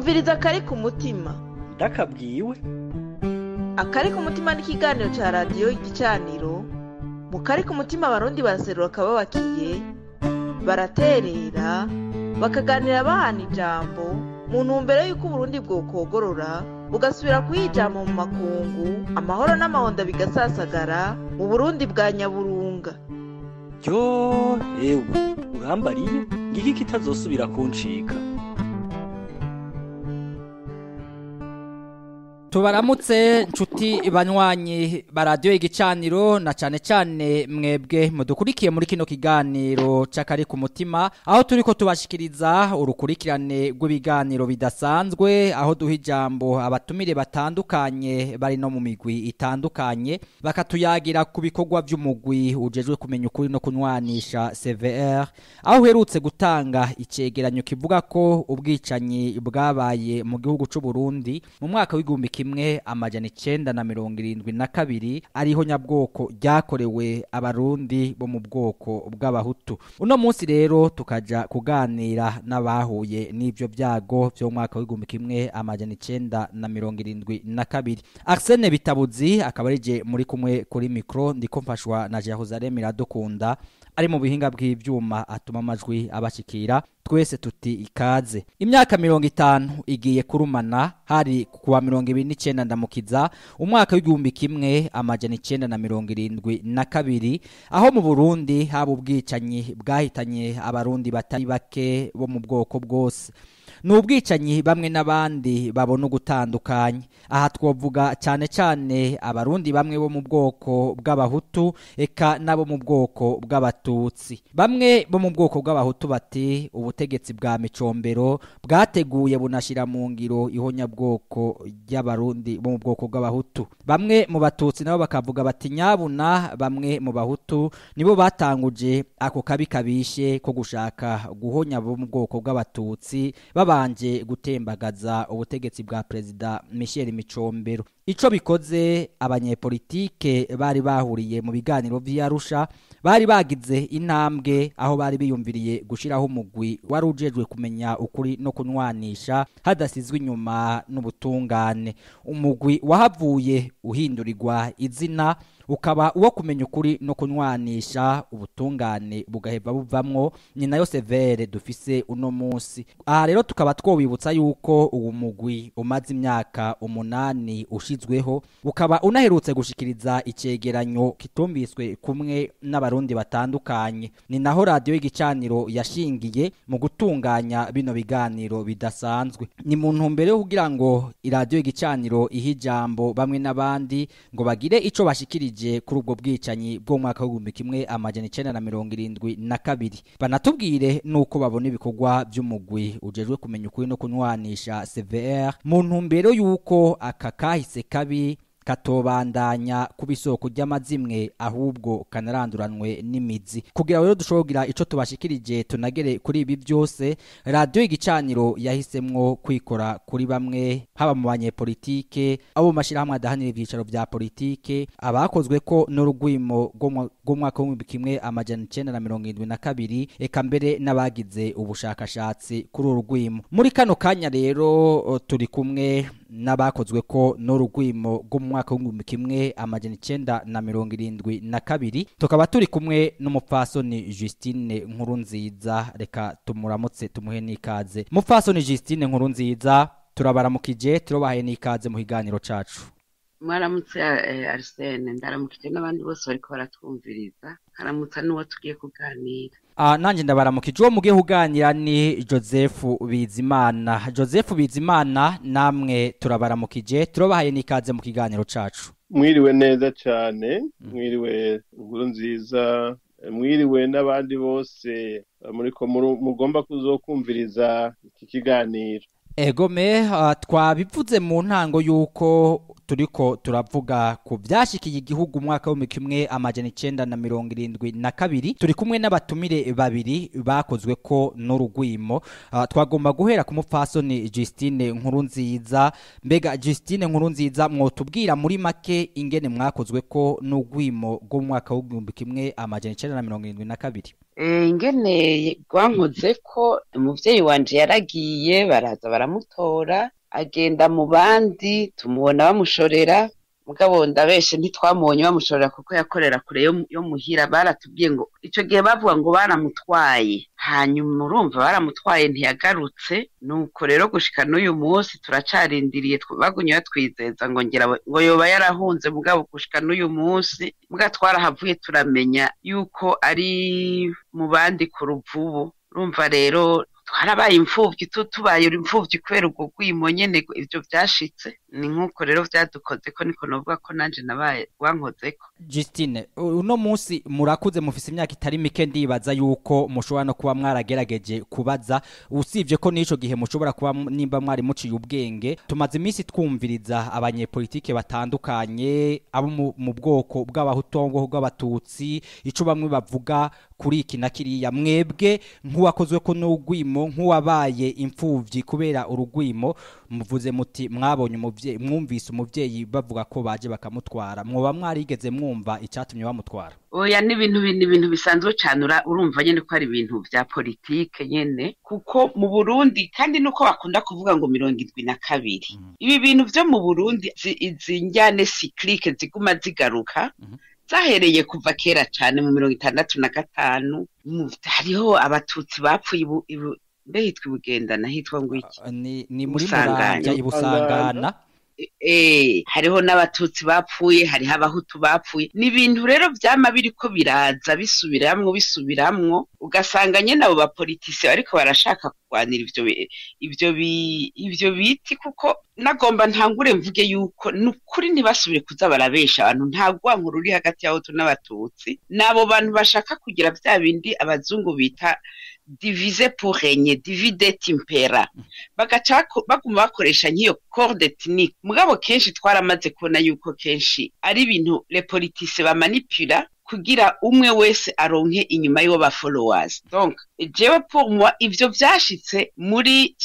umviriza akari ku mutima ndakabwiwe akari ku mutima ni ikiganiro cya radiyo igicaniro mu kari ku mutima abarundi baraserura akababakiye baraterera bakaganira bahana ijambo mu ntumbero y'uko uburundi bwokogorora bugasubira kuyijama mu makungu amahoro n'amahonda bigasasagara mu burundi bwa nyaburunga ryo ewe urambariye ngiki kitazosubira kuncika tubaramutse nshuti banywanyi ba radiyo igicaniro na cyane cyane mwebwe mudukurikiye muri kino kiganiro cy'akari ku mutima aho turi ko tubashikiriza urukurikirane rw'ibiganiro bidasanzwe aho duha ijambo abatumire batandukanye bari no mu migwi itandukanye bakatuyagira ku bikorwa by'umugwi ujejwe kumenya ukuri no kunywanisha CVR aho uherutse gutanga icegeranyo kivuga ko ubwicanyi bwabaye mu gihugu cy'u Burundi mu mwaka w'igihumbi kimwe amajana icenda na mirongo irindwi na kabiri ariho nyabwoko ryakorewe abarundi bo mu bwoko bw'abahutu uno munsi rero tukaja kuganira n'abahuye n'ivyo vyago vyo mu mwaka w'igihumbi kimwe amajana icenda na mirongo irindwi na kabiri Arsene Bitabuzi akaba arije muri kumwe kuri mikro ndiko mfashwa na Jerusalem Iradukunda ari mu bihinga bw'ivyuma atuma amajwi abashikira twese tuti ikaze imyaka mirongo itanu igiye kurumana hari kuwa mirongo ibiri n'icenda ndamukiza umwaka w'igihumbi kimwe amajana icenda na mirongo irindwi na kabiri aho mu burundi haba ubwicanyi bwahitanye abarundi batari bake bo mu bwoko bwose ni ubwicanyi bamwe n'abandi babona ugutandukanye aha twavuga cyane cyane abarundi bamwe bo mu bwoko bw'abahutu eka n'abo mu bwoko bw'abatutsi bamwe bo mu bwoko bw'abahutu bati ubutegetsi bwa micombero bwateguye bunashyira mu ngiro ihonyabwoko ry'abarundi bo mu bwoko bw'abahutu bamwe mu batutsi nabo bakavuga bati nyabuna bamwe mu bahutu nibo batanguje ako kabi kabishe ko gushaka guhonya bo mu bwoko bw'abatutsi babanje gutembagaza ubutegetsi bwa perezida Michel Micombero ico bikoze abanyepolitike bari bahuriye mu biganiro vy'Arusha bari bagize intambwe aho bari biyumviriye gushiraho umugwi wari ujejwe kumenya ukuri no kunwanisha hadasizwe inyuma n'ubutungane umugwi wahavuye uhindurirwa izina ukaba uwo kumenya ukuri no kunwanisha ubutungane bugaheva buvamwo ni nayo severe dufise uno munsi aha rero tukaba twobibutsa yuko uwo mugwi umaze imyaka umunani ushizweho ukaba unaherutse gushikiriza icegeranyo kitumbiswe kumwe n'abarundi batandukanye ni naho radiyo y'igicaniro yashingiye mu gutunganya bino biganiro bidasanzwe ni mu ntumbero yo kugira ngo iradiyo y'igicaniro ihe ijambo bamwe n'abandi ngo bagire ico bashikirije kuri ubwo bwicanyi bwo mwaka w'igihumbi kimwe amajana icenda na mirongo irindwi na kabiri banatubwire nuko babona ibikorwa by'umugwi ujejwe kumenya ukuri no kunywanisha CVR mu ntumbero y'uko aka kahise kabi katobandanya kuba isoko ry'amazimwe ahubwo kanaranduranwe n'imizi kugira rero dushobora kugira ico tubashikirije tunagere kuri ibi byose radiyo y'igicaniro yahisemwo kwikora kuri bamwe haba mu banyepolitike abo mu mashyirahamwe adahanira ibyicaro vya politike abakozwe ko n'urugwimo rw'umwaka w'ibihumbi kimwe amajana icenda na mirongo irindwi na kabiri eka mbere n'abagize ubushakashatsi kuri uru rwimo muri kano kanya rero turi kumwe n'abakozwe ko n'urugwimo rwo mu mwaka w'igihumbi kimwe amajana icenda na mirongo irindwi na kabiri tukaba turi kumwe n'umupfasoni Justine nkuru nziza reka tumuramutse tumuhe n'ikaze mupfasoni Justine nkuru nziza turabaramukije turobahaye n'ikaze mu kiganiro cacu mwaramutse Arsene ndaramukije n'abandi bose bariko baratwumviriza haramutsa n'uwo tugiye kuganira Ah, nanje ndabaramukije uwo mugiye kuganira ni Joseph Bizimana Joseph Bizimana namwe turabaramukije turobahaye n'ikaze mu kiganiro cacu mwiriwe neza cyane mwiriwe inkuru nziza mwiriwe n'abandi bose muriko mugomba kuzokumviriza iki kiganiro egome uh, twabivuze mu ntango yuko turiko turavuga ku byashikiye igihugu umwaka w'ibihumbi kimwe amajana icenda na mirongo irindwi na kabiri turi kumwe n'abatumire babiri bakozwe ko n'urugwimo uh, twagomba guhera ku mupfasoni Justine nkuru nziza mbega Justine nkuru nziza mwotubwira muri make ingene mwakozwe ko n'urwimo rwo mu mwaka w'ibihumbi kimwe amajana icenda na mirongo irindwi na kabiri Eh, ingene rwankoze ko umuvyeyi wanje yaragiye baraza baramutora agenda mu bandi tumubona bamushorera mugabo ndabeshe ntitwamubonye bamushorera kuko yakorera kure yo, yo muhira baratubwiye ngo ico gihe bavuga ngo baramutwaye hanyuma urumva baramutwaye ntiyagarutse nuko rero gushika n'uyu munsi turacarindiriye tw- bagumye batwizeza ngo ngira we- ngo yoba yarahunze mugabo gushika n'uyu munsi muga twarahavuye turamenya yuko ari mu bandi ku ruvubu urumva rero twarabaye imfuvyi tu tubaye imfuvyi kubera ubwo rwimo nyene ivyo vyashitse ni nk'uko rero vyadukozeko niko novuga ko nanje nabaye rwankozeko Justine uno munsi murakuze mufise imyaka itari mike ndibaza yuko mushobora no kuba mwaragerageje kubaza usibye ko n'ico gihe mushobora kuba m- nimba mwari muciye ubwenge tumaze iminsi twumviriza abanyepolitike batandukanye abo mu- mu bwoko bw'abahutongo bw'abatutsi ico bamwe bavuga kuri iki na kiriya mwebwe nk'uwakozwe ko n'urwimo nk'uwabaye imfuvyi kubera urugwimo muvuze muti mwabonye umuvyeyi mwumvise umuvyeyi bavuga ko baje bakamutwara mwoba mwarigeze mwumva icatumye bamutwara oya ni ibintu bi- ni ibintu bisanzwe cane ura- urumva nyene ko ari ibintu vya politike nyene kuko mu burundi kandi nuko bakunda kuvuga ngo mirongo indwi na kabiri Mhm. ibi bintu vyo mu burundi zi- izi njyane siklike ziguma zigaruka Mhm. zahereye kuva kera cane mu mirongo itandatu na gatanu mu- hariho abatutsi bapfuye ibu- ibu- mbe hitwa ibugendana hitwa ngo iki Uh, ni, ni muri Musanganya. muranja ibusangana eh hariho n'abatutsi bapfuye hariho abahutu bapfuye ni ibintu rero vyama biriko biraza bisubiramwo bisubiramwo ugasanga nyene abo bapolitisi bariko barashaka kurwanira ivyo bi- ivyo bi- ivyo biti kuko nagomba ntangure mvuge yuko nukuri ntibasubire kuza barabesha abantu nta rwanko ruri hagati y'abahutu n'abatutsi n'abo bantu bashaka kugira vya bindi abazungu bita divise pour régner divide et impera bagaca bako- baguma bakoresha nk'iyo corde ethnique mugabo kenshi twaramaze kubona yuko kenshi ari ibintu le politice bamanipula kugira umwe wese aronke inyuma y'uwo ba followers donc jewe pour moi ivyo vyashitse muri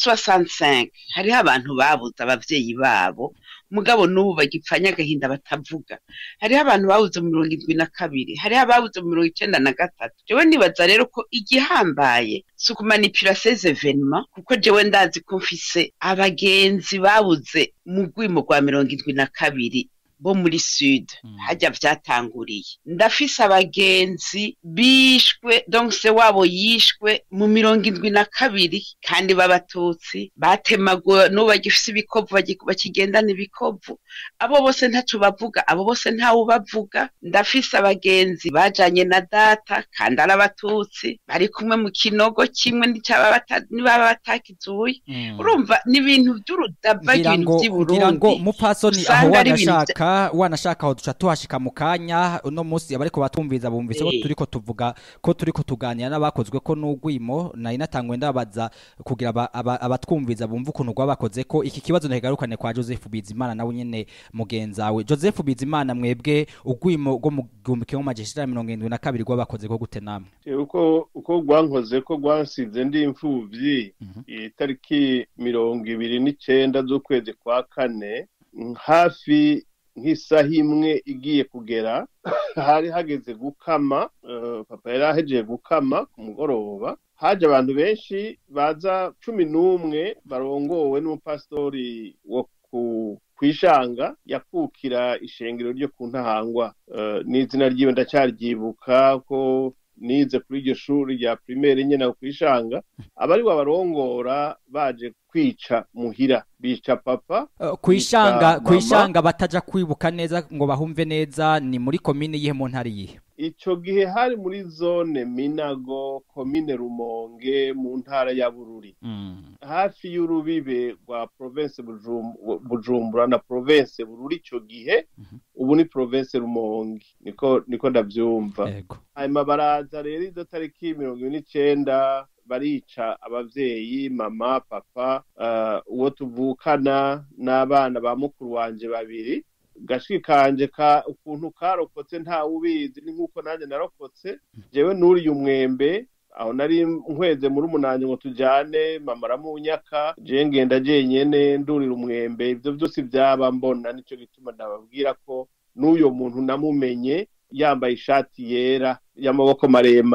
65 hariho abantu babuze abavyeyi babo mugabo n'ubu bagipfanya agahinda batavuga hariho abantu babuze mu mirongo indwi na kabiri hariho ababuze mu mirongo icenda na gatatu jewe nibaza rero ko igihambaye si ukumanipula ces evenements kuko jewe ndazi ko mfise abagenzi babuze mu rwimo rwa mirongo indwi na kabiri bo muri sud Mm. hajya vyatanguriye ndafise abagenzi bishwe donc se wabo yishwe mu mirongo indwi na kabiri kandi b'abatutsi batemaguwe n'ubu bagifise ibikovu bagi- bakigendana ibikovu abo bose ntaco bavuga abo bose ntawe bavuga ndafise abagenzi bajanye na data kandi ari abatutsi bari kumwe mu kinogo kimwe n'icaba bata- nibaba batakizuye Mm. urumva ni ibintu vy'urudaba ngira ibintu ngo vy'i ngira ngo Burundi mupfasoni aho usanga ari ibintu wanashaka wanashaka aho duca tuhashika mu kanya uno munsi abariko batumviza bumvise ko Eh. turiko tuvuga ko turiko tuganira n'abakozwe ko n'ugwimo nari natangwe ndabaza kugira aba- aba- abatwumviza bumve ukuntu rwabakoze ko iki kibazo ntigarukane kwa Joseph Bizimana nawe nyene mugenzawe Joseph Bizimana mwebwe ugwimo rwo mu gihumbi kimwe amajana icenda na mirongo irindwi na kabiri rwabakoze ko gute namwe Eh, uko uko rwankoze ko rwansize ndi imfuvyi Mhm. itariki mirongo ibiri n'icenda z'ukwezi kwa kane mm, hafi nk'isaha imwe igiye kugera hari hageze gukama eh, papa yari ahejeje gukama ku mugoroba haje abantu benshi baza cumi n'umwe barongowe n'umupasitori wo ku kwishanga yakukira ishengero ryo ku ntahangwa Eh, n'izina ryiwe ndacyaryibuka ko nize kuri iryo shuri rya primaire nyene aho kwishanga abari babarongora baje kwica muhira bica papa Uh, kwishanga Yitwa kwishanga bataja kwibuka neza ngo bahumve neza ni muri komine yihe mu ntari yihe ico gihe hari muri zone minago komine rumonge mu ntara ya bururi Mm. hafi y'urubibe rwa province Bujum- bujumbura na province bururi ico gihe Mhm. ubu ni province rumonge niko niko ndavyumva Ego. hanyuma baraza rero izo tariki mirongo ine n'icenda barica abavyeyi mama papa uh, uwo tuvukana n'abana ba mukuru wanje babiri gashwi kanje ka ukuntu karokotse ntawe ubizi ni nk'uko nanjye narokotse jewe nuriye umwembe aho nari nkweze muri umunanje ngo tujane mama aramunyaka je ngenda jenyene ndurira umwembe ivyo vyose vyaba mbona nico gituma ndababwira ko n'uyo muntu namumenye yambaye ishati yera y'amaboko maremare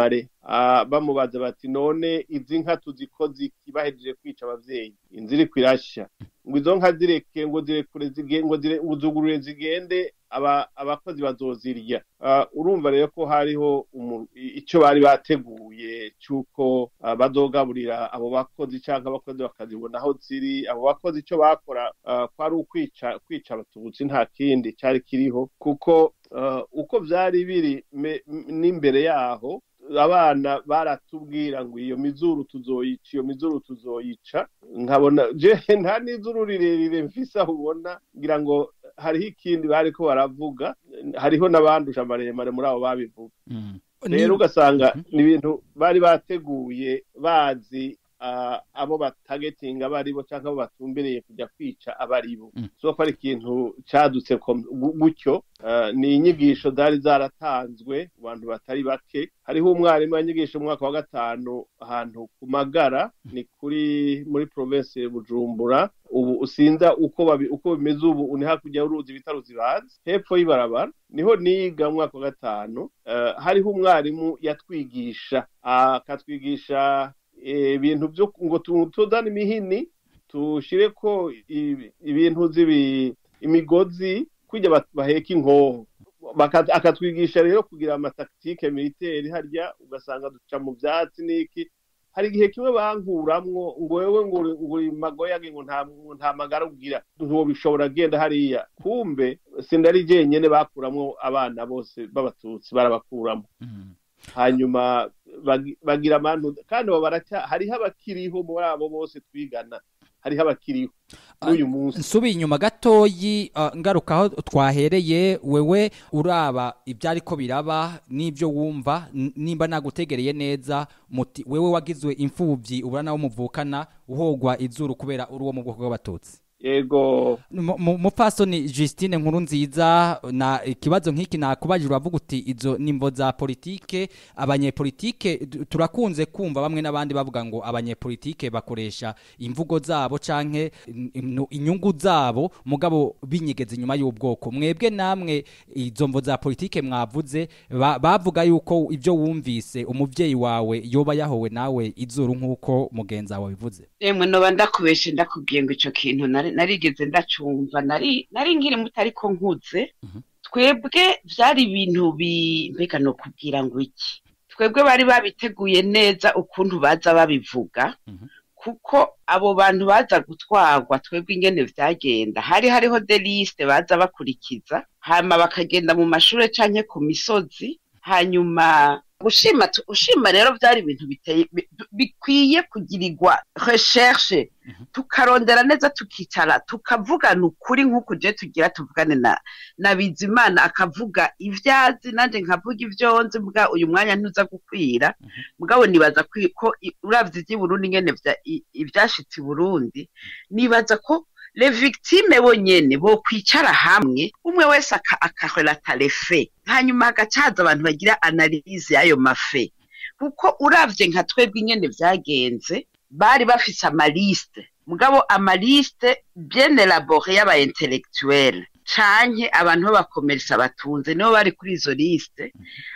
ah, bamubaza bati none izi nka tuziko ziki bahejeje kwica abavyeyi inzu iriko irashya ngo izo nka zireke ngo zirekure zige- ngo zire- uzugurure zigende aba- abakozi bazozirya Ah, urumva rero ko hariho umu- i- ico bari bateguye c'uko ah, bazogaburira abo bakozi canke abakozi bakazibona aho ziri abo bakozi ico bakora ah, kwari ukwica kwica abatutsi nta kindi cari kiriho kuko ah, uko vyari biri me- m- n'imbere yaho abana baratubwira ngo iyo mizuru tuzoyica iyo mizuru tuzoyica nkabona je nta n'izuru rirerire mfise aho ubona ngira ngo hariho ikindi bariko baravuga hariho n'abandusha amaremare muri abo babivuga Mm. rero Ni- ugasanga Mhm. ni ibintu bari bateguye bazi ah, abo batagetinga abo aribo cyangwa abo batumbereye kujya kwica abo aribo Mm. so ko ari ikintu cadutse kom- gu- gutyo ah, ni inyigisho zari zaratanzwe mu bantu batari bake hariho umwarimu yanyigisha mu mwaka wa gatanu ahantu ku magara ni kuri muri province ya bujumbura ubu usinza uko babi, uko bimeze ubu ni hakurya y'uruzi bita ruzibazi hepfo y'ibarabara niho niga mu mwaka wa gatanu eh, hariho umwarimu yatwigisha akatwigisha eh, ibintu byo ngo tu- tuzane imihini tushire ko ibi- ibintu z'ibi imigozi kujya ba- baheka inkoho Baka- akatwigisha rero kugira amataktike militeri harya ugasanga duca mu byatsi n'iki hari igihe kimwe bankuramwo ngo wewe ngo uri- ngo uri magoyage ngo nta ngo nta magara ugira ntobishobora genda hariya kumbe sindari jenyene bakuramwo abana bose b'abatutsi barabakuramo Mm. hanyuma bagi- bagira amantu kandi abo baracya hariho abakiriho muri abo bose twigana hariho abakiriho n'uyu munsi nsubiye inyuma gatoyi uh, ngaruka aho twahereye wewe uraba ibyari ko biraba n'ibyo wumva n- nimba nagutegereye neza muti wewe wagizwe imfubyi ubura nawe muvukana uhogwa izuru kubera uri uwo mu bwoko bw'abatutsi yego Mu- mu- mupfasoni Justine nkuru nziza na ikibazo nk'iki nakubajije uravuga uti izo nimbo za politike abanyepolitike du- turakunze kumva bamwe n'abandi bavuga ngo abanyepolitike bakoresha imvugo zabo canke in- in- inyungu zabo mugabo binyegeza inyuma y'ubwoko mwebwe namwe izo mvo za politike mwavuze ba- bavuga yuko ibyo wumvise umuvyeyi wawe yoba yahowe nawe izuru nk'uko mugenzi wawe bivuze Emwe noba ndakubeshe ndakubwiye ngo ico kintu nari- narigeze ndacumva nari nari nkiri muto ariko nkuze Mhm. twebwe vyari ibintu bi mbega no kubwira ngo iki twebwe bari babiteguye neza ukuntu baza babivuga Mhm. kuko abo bantu baza gutwarwa twebwe ingene vyagenda hari hariho de liste baza bakurikiza hama bakagenda mu mashure canke ku misozi hanyuma gushima tu- ushima rero byari ibintu biteye bi- bikwiye kugirirwa recherche tukarondera neza tukicara tukavugana ukuri nk'uko je tugira tuvugane na na Bizimana akavuga ivyazi nanje nkavuga ivyo nzi mbwa uyu mwanya ntuza gukwira mugabo nibaza kwi- ko i- uravye ivy'i Burundi ngene vya- i- ivyashitse i Burundi nibaza ko le victime bonyene bo kwicara hamwe umwe wese aka- akarelata les faits hanyuma hagacaza abantu bagira analyse y'ayo mafe kuko uravye nka twebwe ingene vyagenze bari bafise amaliste mugabo amaliste bien elabore y'aba intellectuel canke abantu b'abakomerisa batunze nibo bari kuri izo liste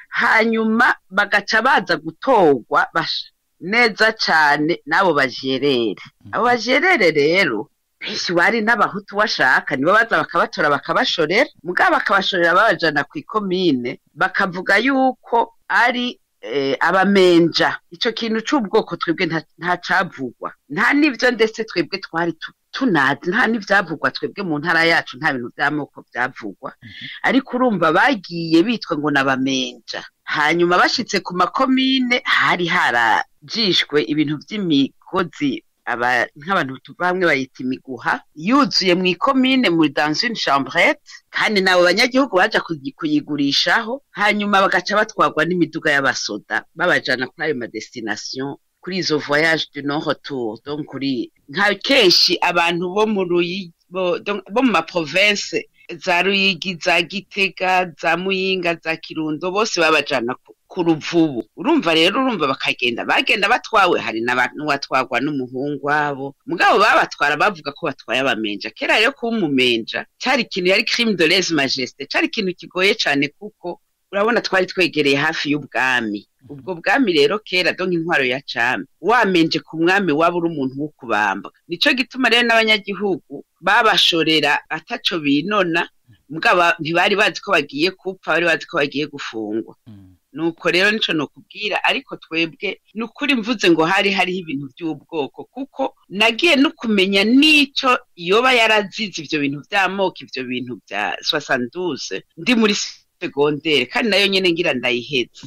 hanyuma bagaca baza gutorwa bash- neza cane n'abo bajerere abo bajerere rero benshi bari n'abahutu washaka nibo baza bakabatora bakabashorera mugabo bakabashorera babajana ku ikomine bakavuga yuko ari eh, abamenja ico kintu c'ubwoko twebwe nta- nta cavugwa nta n'ivyo ndetse twebwe twari tu- tunazi nta n'ivyavugwa twebwe mu ntara yacu nta bintu vy'amoko vyavugwa ariko urumva bagiye bitwa ngo n'abamenja hanyuma bashitse ku makomine hari harajishwe ibintu vy'imigozi aba nk'abantu tu- bamwe bayita imiguha yuzuye mu ikomine muri dans une chambrette kandi nabo banyagihugu baja kuyi- kuyigurishaho hanyuma bagaca batwarwa n'imiduga y'abasoda babajana kuri ayo madestination kuri izo voyage du non retour donc kuri nka kenshi abantu bo mu Ruyi- bo donc bo mu maprovince za Ruyigi za Gitega za Muyinga za Kirundo bose babajana ku- ku ruvubu urumva rero urumva bakagenda bagenda batwawe hari n'abantu watwarwa n'umuhungu wabo mugabo babatwara bavuga ko batwaye abamenja kera rero kuba umumenja cari ikintu yari crime de lese majesté cari ikintu kigoye cane kuko urabona twari twegereye hafi y'ubwami ubwo bwami rero kera do nk'intwaro ya cami wamenje ku mwami waba uri umuntu wo kubamba nico gituma rero n'abanyagihugu babashorera ataco binona mugabo ntibari bazi ko bagiye kupfa bari bazi ko bagiye gufungwa nuko rero nico nokubwira ariko twebwe ni ukuri mvuze ngo hari hariho ibintu by'ubwoko kuko nagiye no kumenya n'ico yoba yarazize ivyo bintu vy'amoko ivyo bintu vya soixante ndi muri segondere kandi nayo nyene ngira ndayiheze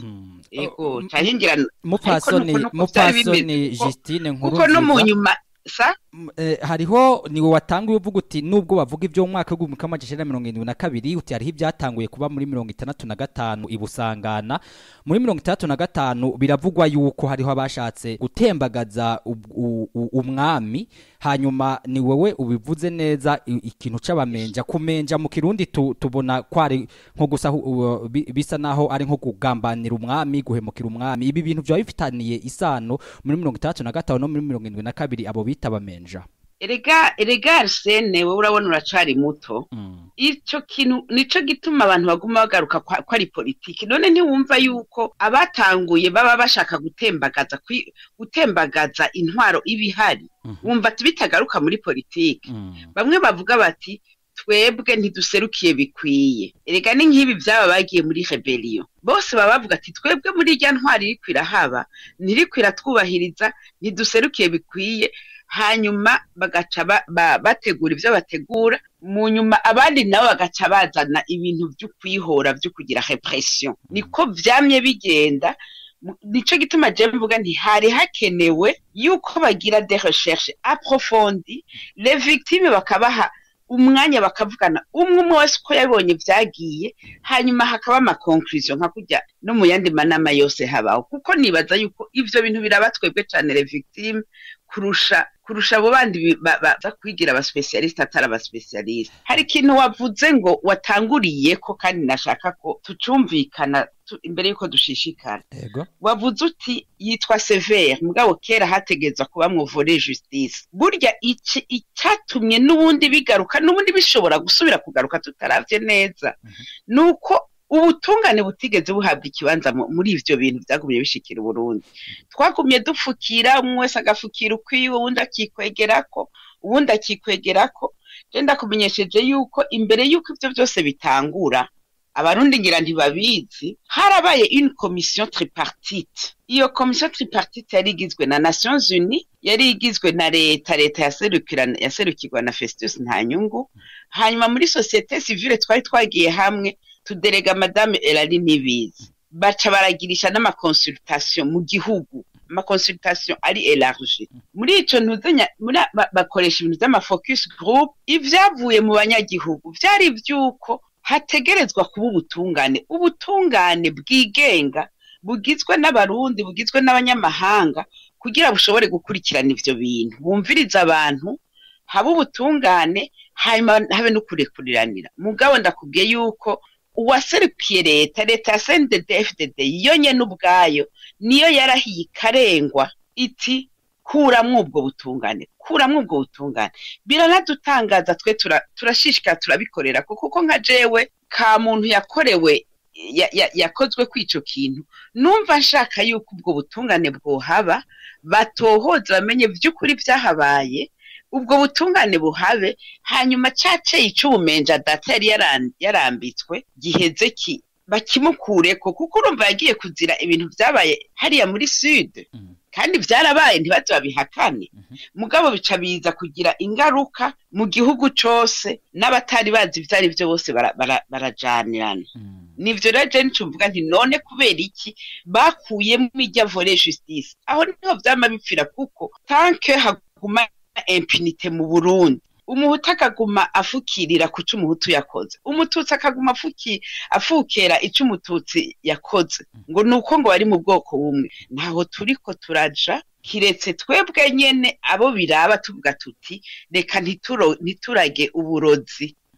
ego canke ngira mupfasoni ariko nuko- nuko vyari mupfasoni bimeze, kuko- Justine nkuru kuko no mu nziza nyuma sa M- eh, hariho niwe watanguye uvuga uti nubwo bavuga ibyo mu mwaka w'igihumbi kimwe amajana icenda na mirongo irindwi na kabiri uti hariho ibyatanguye kuba muri mirongo itandatu na gatanu i Busangana muri mirongo itandatu na gatanu biravugwa yuko hariho abashatse gutembagaza ub- u- u- umwami hanyuma ni wowe ubivuze neza i- ikintu c'abamenja kumenja mu kirundi tu, tubona kwari nko gusa hu- u- bi- bisa naho ari nko kugambanira umwami guhemukira umwami ibi bintu byaba bifitaniye isano muri mirongo itandatu na gatanu no muri mirongo irindwi na kabiri abo bita abamenja erega erega arsene wowe urabona uracari muto Mm. ico kintu nico gituma abantu baguma bagaruka kwa- ko ari politiki none ntiwumva yuko abatanguye baba bashaka gutembagaza kwi- gutembagaza intwaro iba ihari Mhm. wumva ati bitagaruka muri politiki Mm. bamwe bavuga bati twebwe ntiduserukiye bikwiye erega ni nk'ibi byaba bagiye muri rebellion bose baba bavuga ati twebwe muri irya ntwari iriko irahaba ntiriko iratwubahiriza ntiduserukiye bikwiye hanyuma bagaca ba- ba- bategura ibyo bategura mu nyuma abandi nabo bagaca bazana ibintu byo kwihora byo kugira repression niko vyamye bigenda Mu- nico gituma je mvuga nti hari hakenewe yuko bagira des recherches approfondies les victimes bakabaha umwanya bakavugana umwe umwe wese uko yabonye vyagiye hanyuma hakaba ama conclusion nka kurya no mu yandi manama yose habaho kuko nibaza yuko ivyo bintu biraba twebwe cane les victimes kurusha kurusha abo bandi bi- ba- baza kwigira abaspecialiste atari abaspecialiste hari ikintu wavuze ngo watanguriye ko kandi nashaka ko tucumvikana tu- imbere yuko dushishikara Ego. wavuze uti yitwa severe mugabo kera hategezwa kuba mwuvure justice burya iki icyatumye n'ubundi bigaruka n'ubundi bishobora gusubira kugaruka tutaravye neza nuko ubutungane butigeze buhabwa ikibanza mu- muri ivyo bintu vyagumye bishikira uburundi twagumye dupfukira umwe wese agafukira ukwiwe uwundi akikwegerako uwundi akikwegerako je ndakumenyesheje yuko imbere yuko ivyo vyose bitangura abarundi ngira ntibabizi harabaye une commission tripartite iyo commission tripartite yari igizwe na nations unies yari igizwe na leta leta yaserukira- yaserukirwa na festus ntanyungu hanyuma muri societe civile twari twagiye hamwe tuderega madame elari ntibizi baca baragirisha n'amakonsultation mu gihugu amakonsultation ari elarge muri ico ntuzenya muri a- ba- bakoresha ibintu vy'amafocus group ivyavuye mu banyagihugu vyari ivy'uko hategerezwa kuba ubutungane ubutungane bwigenga bugizwe n'abarundi bugizwe n'abanyamahanga kugira bushobore gukurikirana ivyo bintu bumviriza abantu habe ubutungane hanyuma habe no kurekuriranira mugabo ndakubwiye yuko uwaserukiye leta leta ya CNDD FDD yo nyene ubwayo niyo yarahiye ikarengwa iti kuramwo ubwo butungane kuramwo ubwo butungane biranadutangaza twe tura- turashishikara turabikorera ko kuko nka jewe ka muntu yakorewe ya- ya- yakozwe kw'ico kintu numva nshaka yuko ubwo butungane bwohaba batohoza bamenye vy'ukuri vyahabaye ubwo butungane buhabe hanyuma ca ceyi c'ubumenja data yari yaran- yarambitswe giheze ki bakimukureko kuko urumva yagiye kuzira ibintu vyabaye hariya muri sud Mhm. kandi vyarabaye ntibaze babihakane mugabo bica biza kugira ingaruka mu gihugu cose n'abatari bazi ivyo ari vyo bose bara- bara- barajanirana Mm. nivyo rero je nico mvuga nti none kubera iki bakuyemo irya volet justice aho niho vyama bipfira kuko tanke haguma impunite mu burundi umuhutu akaguma afukirira ku co umuhutu yakoze umututsi akaguma afuki afukera ico umututsi yakoze ngo nuko ngo bari mu bwoko bumwe ntaho turiko turaja kiretse twebwe nyene abo biraba tuvuga tuti reka ntituro- ntiturage uburozi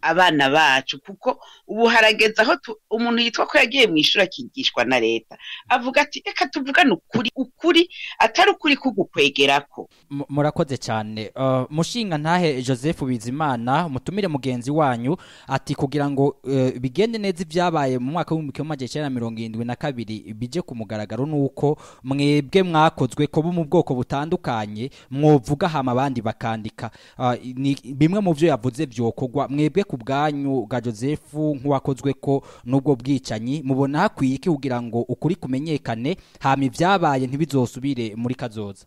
abana bacu kuko ubu harageze aho tu- umuntu yitwa ko yagiye mu ishuri akigishwa na leta avuga ati reka tuvugane ukuri ukuri atari ukuri kugukwegerako Mu- murakoze cyane Uh, mushinga ntahe joseph bizimana mutumire mugenzi wanyu ati kugira ngo uh, bigende neza ibyabaye mu mwaka w'ibihumbi kimwe magana cyenda na mirongo irindwi na kabiri bije ku mugaragaro nuko mwebwe mwakozwe ko bo mu bwoko butandukanye mwovuga hama abandi bakandika Uh, ni bimwe mu byo yavuze byokorwa mwebwe ku bwanyu bwa joseph nk'uwakozwe ko n'ubwo bwicanyi mubona hakwiye iki kugira ngo ukuri kumenyekane hama ibyabaye ntibizosubire muri kazoza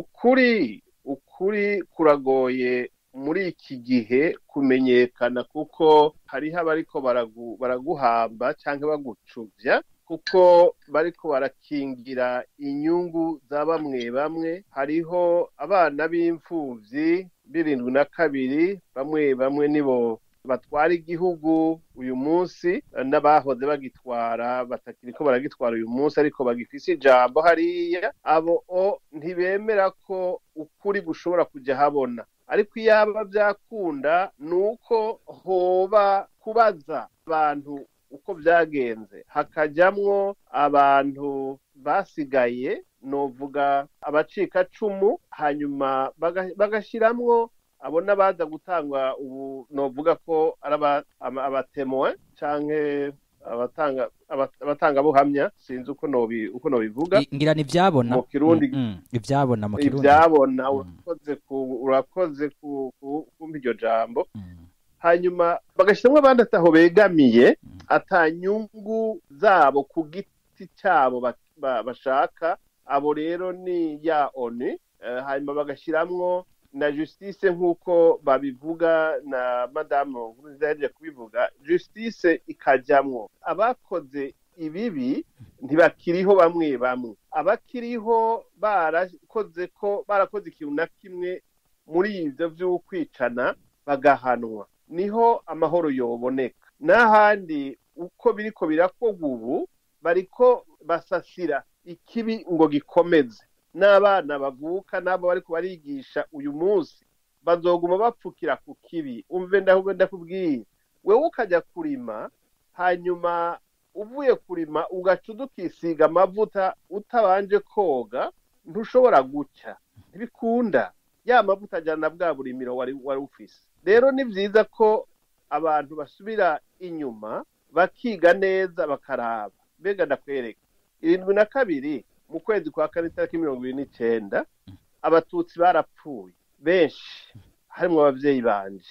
ukuri ukuri kuragoye muri iki gihe kumenyekana kuko hariho abariko baragu- baraguhamba cyangwa bagucuvya kuko bariko barakingira inyungu za bamwe bamwe hariho abana b'imfuvyi birindwi na kabiri bamwe bamwe nibo batwara igihugu uyu munsi eh, n'abahoze bagitwara batakiriko baragitwara uyu munsi ariko bagifise ijambo hariya abo o ntibemera ko ukuri gushobora kujya habona ariko iyaba byakunda ni uko hoba kubaza abantu uko byagenze hakajyamwo abantu basigaye novuga abacikacumu hanyuma baga- bagashiramwo abo n'abaza gutangwa ubu novuga ko ari aba- ama- abatemowe canke abatanga aba- abatangabuhamya sinzi uko nobi uko nobivuga I- ngira ni ibyabona Mu Kirundi- Mm, mm, ibyabona mu kirundi ibyabona Mm. urakoze ku urakoze ku ku- kumva iryo jambo Mm, hanyuma bagashyiramo abandi ataho begamiye Mm. atanyungu zabo ku giti cyabo ba- ba- bashaka abo rero ni ya oni Eh, hanyuma bagashyiramo na justice nk'uko babivuga na madamu nkurunziza yahejeje kubivuga justice ikajyamwo abakoze ibibi ntibakiriho bamwe bamwe abakiriho barakoze ko barakoze ikintu na kimwe muri ibyo by'ukwicana bagahanwa niho amahoro yoboneka n'ahandi uko biriko birakorwa ubu bariko basasira ikibi ngo gikomeze n'abana bavuka n'abo bariko barigisha uyu munsi bazoguma bapfukira ku kibi umve ndahubwo ndakubwiye wewe ukajya kurima hanyuma uvuye kurima ugaca udukisiga amavuta utabanje koga ntushobora gucya ntibikunda ya mavuta ajyana na bwa burimiro wari wari ufise rero ni byiza ko abantu basubira inyuma bakiga neza bakaraba mbega ndakwereka irindwi na kabiri mu kwezi kwa kane itariki mirongo ibiri n'icyenda abatutsi barapfuye benshi harimwo ababyeyi banje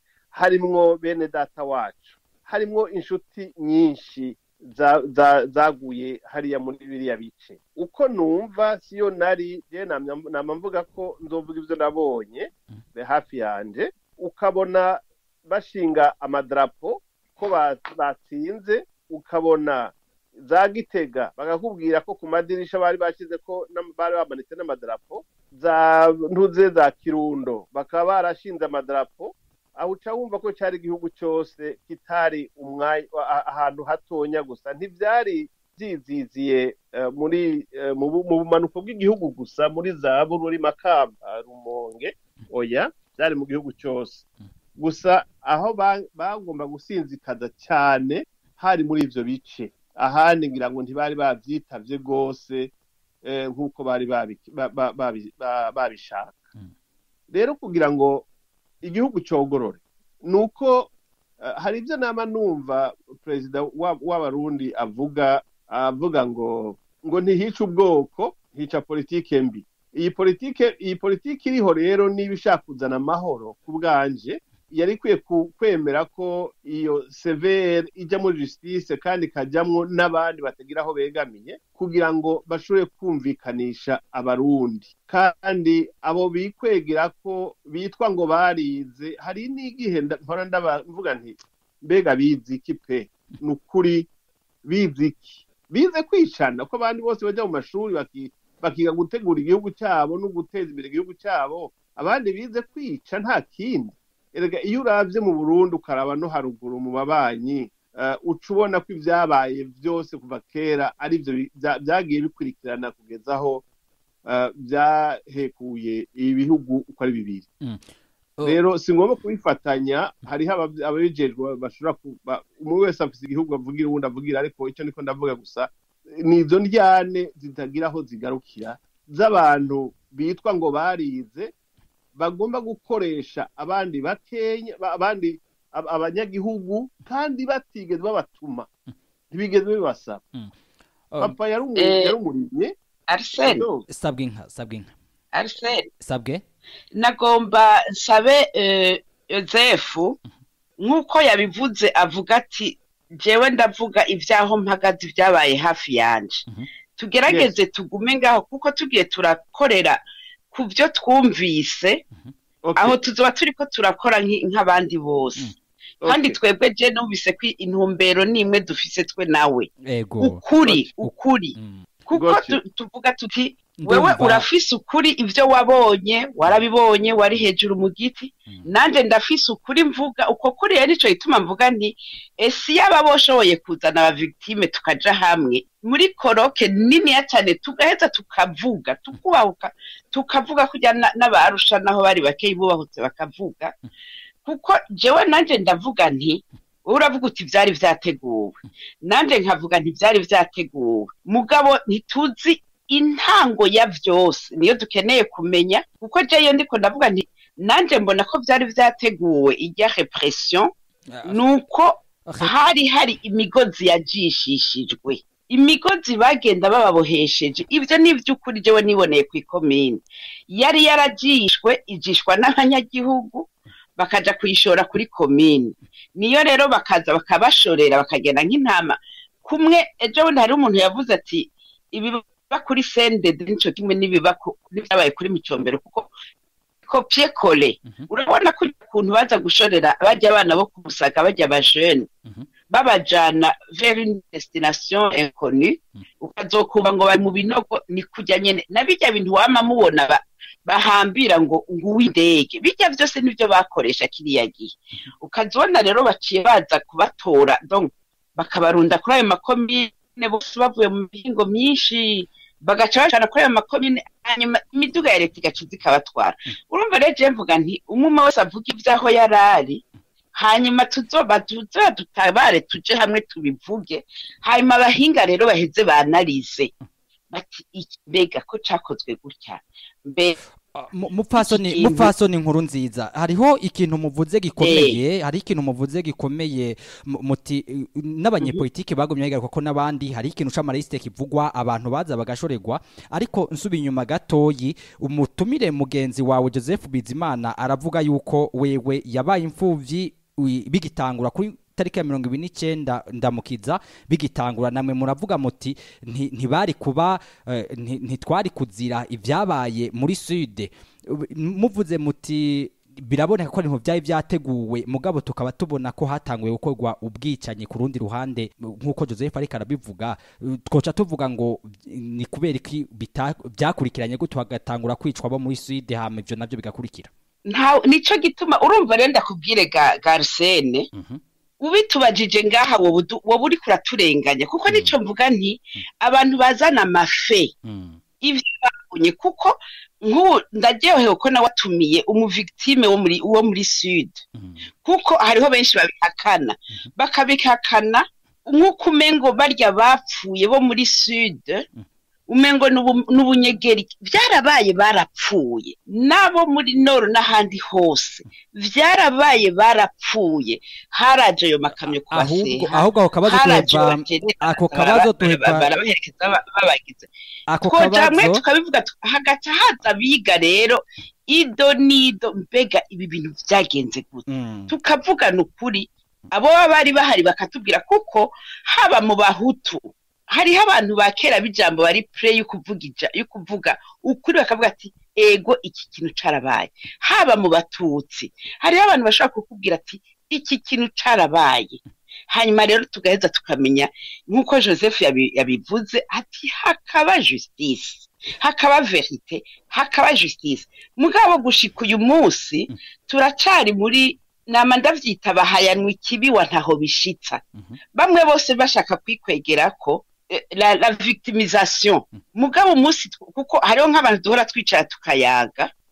harimwo bene data wacu harimwo inshuti nyinshi za- za- zaguye hariya muri biriya bice uko numva siyo nari je namya- nama mvuga ko nzovuga ibyo nabonye be hafi yanje ukabona bashinga amadarapo ko ba- batsinze ukabona za gitega bakakubwira ko ku madirisha bari bashyize ko n'am- bari bamanitse n'amadarapo za ntuze za kirundo bakaba barashinze amadarapo aho uca wumva ko cyari igihugu cyose kitari umwanya a- ahantu hatonya gusa ntibyari byiziziye eh, muri eh, mu bu- mu bumanuko bw'igihugu gusa muri za bururi makamba rumonge oya byari mu gihugu cyose gusa aho ba- bagomba gusinzikaza cyane hari muri ivyo bice ahandi ngira ngo ntibari bavyitavye rwose eh, nk'uko bari babi- ba- ba- babi- ba- babishaka Mm. rero kugira ngo igihugu cyogorore ni uko eh, hari ibyo nama numva perezida wa- w'abarundi avuga avuga ngo ngo ntihice ubwoko hica politike mbi iyi politike iyi politike iriho rero niba ishaka kuzana amahoro ku bwanje yari ikwiye ku- kwemera ko iyo severe ijya muri justice kandi ikajyamwo n'abandi batagira aho begamiye kugira ngo bashobore kumvikanisha abarundi kandi abo bikwegera ko bitwa ngo barize hari n'igihe nda- mpora ndaba- mvuga nti mbega bizi iki pe ni ukuri bizi iki bize kwicana ko abandi bose bajya mu mashuri baki- bakiga gutegura igihugu cyabo no guteza imbere igihugu cyabo abandi bize kwica nta kindi erega iyo uravye mu burundi ukaraba no haruguru mu babanyi eh, uca ubona ko ibyabaye byose kuva kera ari byo bi- bya- byagiye bikurikirana kugeza aho eh, byahekuye ibihugu uko ari bibiri Oh. rero si ngombwa kubifatanya hariho aba- ababijejwe bashobora kuba umwe wese afite igihugu avugira uwundi avugira ariko icyo niko ndavuga gusa ni izo ndyane zitagira aho zigarukira z'abantu bitwa ngo barize bagomba gukoresha abandi bakenya ba- abandi ab- abanyagihugu kandi batigeze babatuma ntibigeze bibasaba Oh, papa yari umu- Eh. yari umurimyi arsene rero sabwe inka sabwe inka arsene sabwe nagomba nsabe eh, yosefu nk'uko yabivuze avuga ati jewe ndavuga ibyaho mpagaze ibyabaye hafi yanje Mhm. tugerageze tugume ngaho kuko tugiye turakorera ku byo twumvise okay, aho tuzoba turiko turakora nk'i- nk'abandi bose Mm. kandi okay. twebwe je numvise ko intumbero nimwe dufise twe nawe ego ukuri Uk- ukuri Mm. kuko Gotcha. tu- tuvuga tuti wewe Ndumva- urafise ukuri ibyo wabonye warabibonye wari hejuru mu giti Mm. nanje ndafise ukuri mvuga uko kuri rero nico gituma mvuga nti ese yaba boshoboye kuzana abavictime tukaja hamwe muri koroke niniya cyane tugaheza tukavuga tukubahuka tukavuga kujya na- n'abarusha naho bari bakeyi bubahutse bakavuga kuko jewe nanje ndavuga nti wowe uravuga uti byari vyateguwe nanje nkavuga nti byari vyateguwe mugabo ntituzi intango ya vyose niyo dukeneye kumenya kuko jeyo ndiko ndavuga nti nanje mbona ko byari vyateguwe irya repression nuko hari hari imigozi yajishishijwe imigozi bagenda bababohesheje ibyo ni iby'ukuri jewe niboneye ku ikomine yari yarajishwe ijishwa n'abanyagihugu bakaja kuyishora kuri komine niyo rero bakaza bakabashorera bakagenda nk'intama kumwe ejo bundi hari umuntu yavuze ati ibiba kuri sendede nico kimwe n'ibiba ku- n'ibyabaye kuri micombero kuko kopye kole Mhm. urabona ko ukuntu baza gushorera bajya abana bo kumusaga bajya abajene Mhm. babajana vers une destination inconnue Mhm. ukazokuba ngo bari mu binogo ni kujya nyene na bijya bintu wama mubona ba, bahambira ngo nguw'indege bijya byose nibyo bakoresha kiriya gihe ukazibona rero baciye baza kubatora donc bakabarunda kuri ayo makomine bose bavuye mu mihingo myinshi bagaca bajana kuri ayo makomine hanyuma imiduga ya leta igaca iza ikabatwara urumva rero je mvuga nti umwe wese avuga ivy'aho yari ari hanyuma tuzoba tuzoba dutabare tuje hamwe tubivuge hanyuma abahinga rero baheze banarize bati iki mbega ko cakozwe gutya mbe Ah, mu- mupfasoni Iki kintu- mupfasoni nkuru nziza hariho ikintu muvuze gikomeye hari ikintu muvuze gikomeye mu- muti eh, n'abanyepolitike bagumye bigaruka ko n'abandi hari ikintu c'amariste kivugwa abantu baza bagashorerwa ariko nsubi inyuma gatoyi umutumire mugenzi wawe Joseph Bizimana aravuga yuko wewe yabaye imfuvyi ui- bigitangura kuri tariki ya mirongo ibiri n'icyenda ndamukiza bigitangura namwe muravuga muti nti- ntibari kuba eh, nti- ntitwari kuzira ibyabaye muri sude Ubu- muvuze muti biraboneka ko ibintu byari byateguwe mugabo tukaba tubona ko hatanguye gukorwa ubwicanyi ku rundi ruhande nk'uko joseph ariko arabivuga eh, twoca tuvuga ngo ni kubera iki bita- byakurikiranye gutyo hagatangura kwicwa abo muri sude hama ibyo nabyo bigakurikira nta nico gituma urumva rero ndakubwire ga garsene Mhm. ubitubajije ngaha wowe udu- wowe uriko uraturenganya kuko nico mvuga nti abantu bazana amafe Mm. ivyo babonye kuko nk'ubu ndaryohewe ko nawe watumiye umuvictime wo muri wo muri sud Mm. kuko hariho benshi babihakana bakabihakana nk'uko umengo barya bapfuye bo muri sud umengo n'ubu- n'ubunyegeri byarabaye barapfuye n'abo muri noro n'ahandi hose byarabaye barapfuye haraje ayo makamyo ahubwo kubaseha ahubwo ako kabazo haraje tuheva abagenera ako bara- kabazo bara- tuheva barabaherekeza ba- babagize ako twoja hamwe kabazo tukabivuga tu- hagaca haza abiga rero ido n'ido mbega ibi bintu byagenze gute Mm. tukavugana ukuri abo baba bari bahari bakatubwira kuko haba mu bahutu hariho abantu ba kera b'ijambo bari pure yo kuvuga ija- yo kuvuga ukuri bakavuga ati ego iki kintu carabaye haba mu batutsi hariho abantu bashobora kukubwira ati iki kintu carabaye hanyuma rero tugaheza tukamenya nk'uko joseph yabi- yabivuze ati hakaba justice hakaba verite hakaba justice mugabo gushika uyu munsi turacari muri nama ndavyita bahayanwa ikibi wa ntaho bishitsa Mhm. bamwe bose bashaka kwikwegera ko eh, la, la victimisation mugabo umunsi tw- kuko hariho nk'abantu duhora twicara tukayaga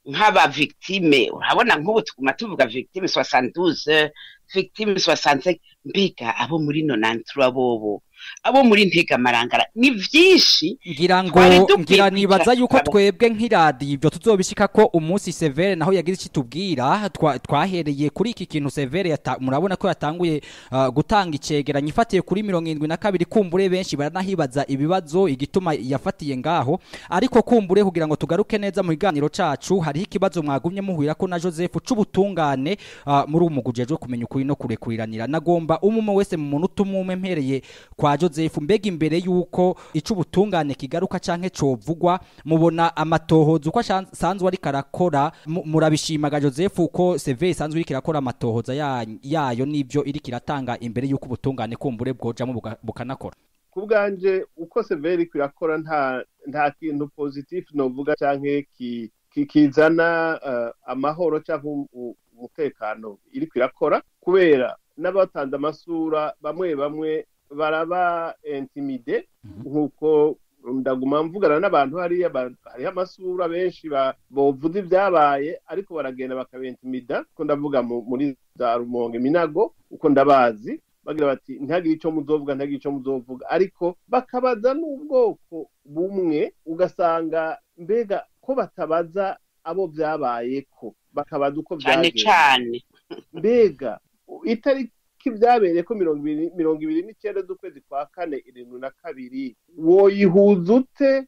nk'aba victime urabona nk'ubu tuguma tuvuga victime soixante victime soixante mbega abo muri nonantura bobo abo muri ntegamarangara ni vyinshi ngira ngo Twari dukwiye ngira nibaza kwicara yuko tukaba- twebwe nk'iradiyo ibyo tuzobishika ko umunsi severe naho yagize icyo tubwira twa- twahereye kuri iki kintu severe yata- murabona ko yatanguye uh, gutanga icegeranyo ifatiye kuri mirongo irindwi na kabiri kumbure benshi baranahibaza ibibazo igituma yafatiye ngaho ariko kumbure kugira ngo tugaruke neza mu kiganiro cacu hariho ikibazo mwagumye muhurira ko na Joseph c'ubutungane uh, muri umugujejwe kumenya ukuri no kurekuriranira nagomba umwe wese mu muntu utumwe mpereye kwa Joseph mbega imbere yuko icubutungane kigaruka canke covugwa mubona amatohoza uko asanzwe ari karakora mu- murabishimaga Joseph uko CV isanzwe iri kirakora amatohoza ya- yayo nivyo iri kiratanga imbere yuko ubutungane kumbure bwojamo buga- bukanakora ku bwanje uko severi irakora nta nta kintu positif novuga canke ki- ki- kizana eh, amahoro canke um- u- umutekano iriko irakora kubera n'abatanze amasura bamwe bamwe baraba intimide nk'uko ndaguma mvugana n'abantu hariya ba- hariho amasura benshi ba- bovuza ibyabaye ariko baragenda bakabentimida ko ndavuga mu- muri za rumonge minago uko ndabazi bagira bati ntihagire icyo muzovuga ntihagire icyo muzovuga ariko bakabaza n'ubwoko bumwe ugasanga mbega ko batabaza abo byabayeko bakabaza uko cane byagenze cane mbega itariki byabereye ko mirongo ibiri mirongo ibiri n'icyenda z'ukwezi kwa kane irindwi na kabiri woyihuza ute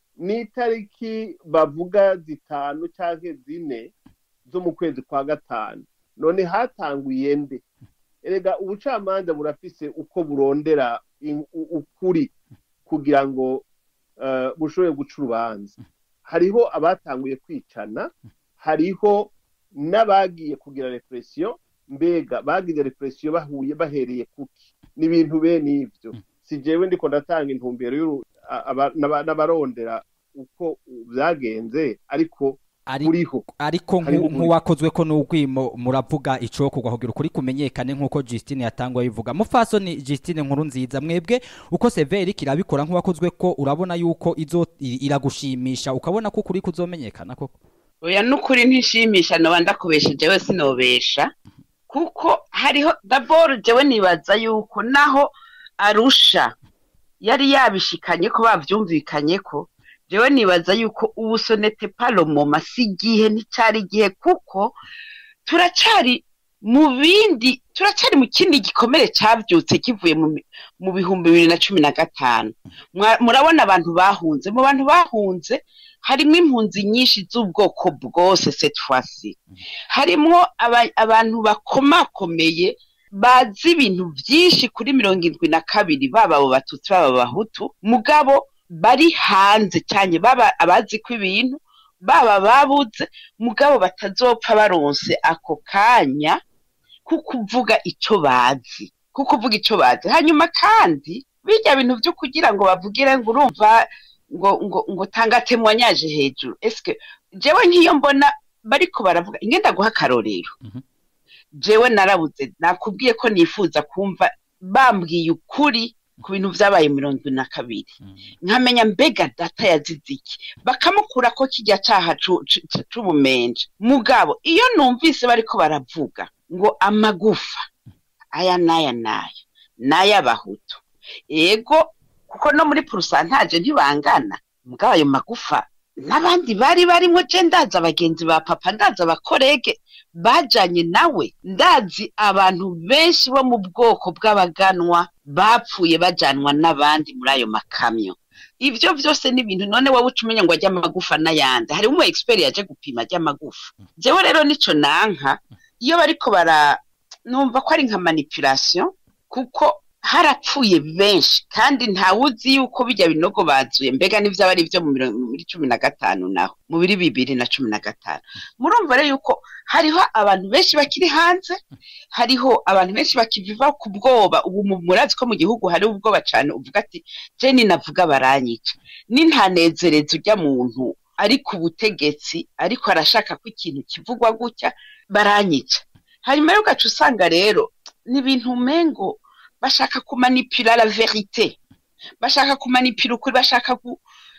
n'itariki bavuga zitanu cyangwa zine zo mu kwezi kwa gatanu none hatanguye nde erega ubucamanza burafise uko burondera in- u- ukuri kugira ngo eh, bushobore guca urubanza hariho abatanguye kwicana hariho n'abagiye kugira represiyo mbega bagize represiyo bahuye bahereye kuki ni ibintu bene ivyo si jewe ndiko ndatanga intumbero y'uru- a- aba- n'aba- n'abarondera uko byagenze ariko Ari- buriho ariko Hariho nku- ukuri. nk'uwakozwe ko n'ubwimo muravuga ico kugwa kugira ukuri kumenyekane nk'uko Justine yatangwa bivuga mufasoni Justine nkuru nziza mwebwe uko severi kirabikora nk'uwakozwe ko urabona yuko izo i- iragushimisha ukabona ko ukuri kuzomenyekana koko oya n'ukuri ntishimisha noba ndakubesha jewe sinobesha kuko hariho daboro jewe nibaza yuko naho arusha yari yabishikanye ko bavyumvikanye ko jewe nibaza yuko ubu sonete palomoma si igihe nticari igihe kuko turacari mu bindi turacari mu kindi gikomere cavyutse kivuye mu mi- mu bihumbi bibiri na cumi na gatanu Mwa- murabona abantu bahunze mu bantu bahunze harimwo impunzi nyinshi z'ubwoko bwose cette fois-ci harimwo aba- abantu bakomakomeye bazi ibintu byinshi kuri mirongo irindwi na kabiri baba abo batutsi baba abahutu mugabo bari hanze cyane baba abazi ko ibintu baba babuze mugabo batazopfa baronse ako kanya ko kuvuga icyo bazi ko kuvuga icyo bazi hanyuma kandi bijya bintu byo kugira ngo bavugire ngo urumva ngo ngo ngo tanga temwanyaje hejuru eske jewe nk'iyo mbona bariko baravuga ingenda guha akarorero Mhm. jewe narabuze nakubwiye ko nifuza kumva bambwiye ukuri ku bintu vyabaye mirongo ine na kabiri nkamenya mbega data yazize iki bakamukura ko kijya caha cu- cu- cu- c'ubumenje mugabo iyo numvise bariko baravuga ngo amagufa aya n'aya n'aya n'ay'abahutu ego kuko no muri purusantaje ntibangana mugabo ayo magufa n'abandi bari barimwo je ndazi abagenzi ba papa ndazi abakorege bajanye nawe ndazi abantu benshi bo mu bwoko bw'abaganwa bapfuye bajanwa n'abandi muri ayo makamyo ivyo vyose ni ibintu none wowe uca umenya ngo ajya amagufa n'ayandi hari umu expert yaje gupima ajya amagufa jewe rero nico nanka iyo bariko bara numva ko ari nka manipulation kuko harapfuye benshi kandi ntawuzi yuko bijya binogo bazuye mbega n'ivyaba ari vyo mu mirongo- muri cumi na gatanu naho mu biri bibiri na cumi na gatanu murumva rero yuko hariho abantu benshi bakiri hanze hariho abantu benshi bakiviva ku bwoba ubu mu- murazi ko mu gihugu hari ubwoba cane uvuga ati je ninavuga baranyica nintanezereza urya muntu ari ku butegetsi ariko arashaka ko ikintu kivugwa gutya baranyica hanyuma rero ugaca usanga rero ni ibintu umengo bashaka kumanipira la verite bashaka kumanipira ukuri bashaka gu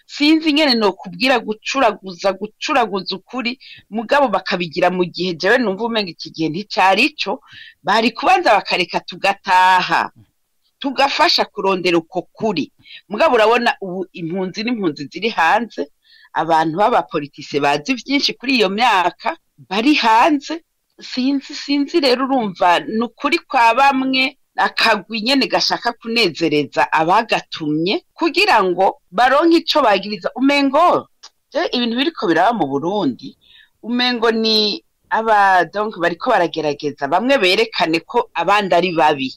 sinzi ingene nokubwira gucuraguza gucuraguza ukuri mugabo bakabigira mu gihe jewe numva umenga iki gihe nticari ico bari kubanza bakareka tugataha tugafasha kurondera uko kuri mugabo urabona ubu impunzi n'impunzi ziri hanze abantu b'abapolitise bazi vyinshi kuri iyo myaka bari hanze sinzi sinzi rero urumva ni ukuri kwa bamwe akagwi nyene gashaka kunezereza abagatumye kugira ngo baronke ico bagiriza umengo je ibintu biriko biraba mu Burundi umengo ni aba donc bariko baragerageza bamwe berekane ko abandi ari babi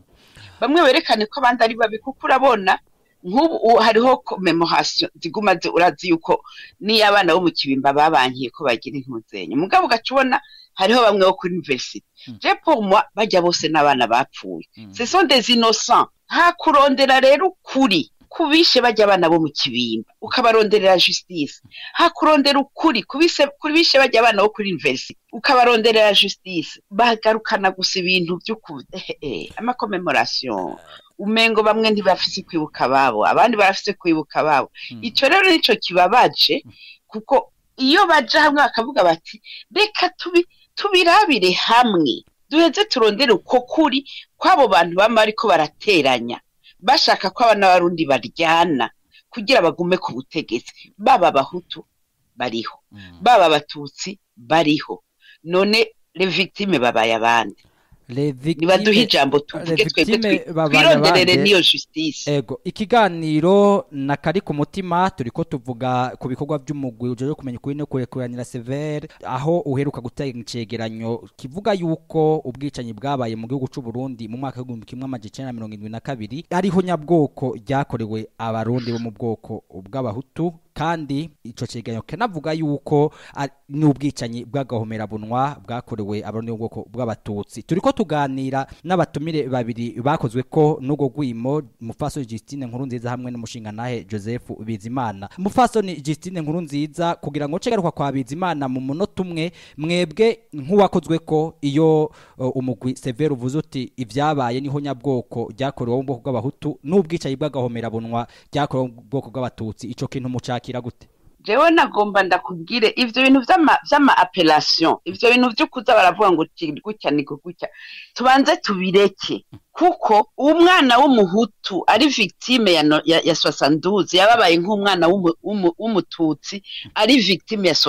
bamwe berekane ko abandi ari babi kuko urabona nk'ubu u- hariho commemoration ziguma zi- urazi yuko niyo abana bo mu kibimba babankiye ko bagira impuzenyo mugabo ugaca ubona hariho bamwe bo kuri university je pour moi bajya bose n'abana bapfuye ce sont des innocents nta kurondera rero ukuri kubishe bajya abana bo mu kibimba ukabaronderera justice ha kurondera ukuri kubise kubishe bajya abana bo kuri university ukabaronderera justice bagarukana gusa ibintu by'uku eh, eh, amakomemoration umengo bamwe ntibafise kwibuka ababo abandi barafise kwibuka ababo ico rero nico kibabaje kuko iyo baja hamwe bakavuga bati reka tubi tubirabire hamwe duheze turondere uko kuri kw'abo bantu bama bariko barateranya bashaka ko abana b'abarundi baryana kugira bagume ku butegetsi baba abahutu bariho baba abatutsi bariho none le victime babaye abandi nibaduhe ijambo tuvuge twebwe twi- twironderere n'iyo justice ego ikiganiro na kari ku mutima turiko tuvuga ku bikorwa by'umugwi ujejwe kumenya ukuri no kurekuranira severe aho uheruka gutanga icegeranyo kivuga yuko ubwicanyi bwabaye mu gihugu c'u Burundi mu mwaka w'igihumbi kimwe amajana icenda na mirongo indwi na kabiri ariho nyabwoko ryakorewe abarundi bo mu bwoko bw'abahutu kandi ico cegeranyo kanavuga yuko ari- ni ubwicanyi bw'agahomerabunwa bwakorewe abarundi bo mu bwoko bw'abatutsi turiko tuganira n'abatumire babiri bakozwe ko n'ubwo gwimo mufasoni Justine nkuru nziza hamwe n'umushingantahe Joseph Bizimana mufasoni Justine nkuru nziza kugira ngo cegaruka kwa Bizimana mu munota umwe mwebwe nk'uwakozwe ko iyo uh, umugwi Severe uvuze uti ivyabaye niho nyabwoko ryakorewe mu bwoko bw'abahutu n'ubwicanyi bw'agahomerabunwa ryakorewe mu bwoko bw'abatutsi ico kintu mucakira gute jewe nagomba ndakubwire ivyo bintu vy'ama vy'ama appellation ivyo bintu vyo kuza baravuga ngo ki- gutya ni gutya tubanze tubireke kuko umwana w'umuhutu ari victime ya, no- ya, ya 72 yababaye nk'umwana w'umu- w'umu- w'umututsi ari victime ya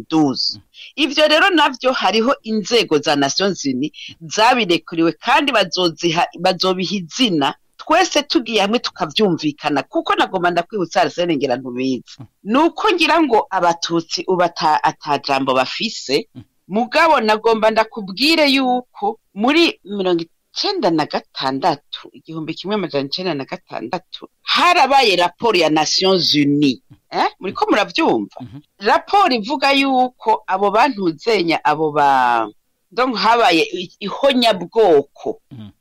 72 ivyo rero navyo hariho inzego za Nations Unies zabirekuriwe kandi bazoziha bazobiha izina twese tugiye hamwe tukavyumvikana kuko nagomba ndakwibutsa Arsene ngira ntubizi nuko ngira ngo abatutsi ubu ata atajambo bafise mugabo nagomba ndakubwire yuko muri mirongo icenda na gatandatu igihumbi kimwe amajana icenda na gatandatu harabaye raporo ya Nations Unies eh? muriko muravyumva raporo ivuga yuko abo bantuzenya abo ba donc habaye i- ihonyabwoko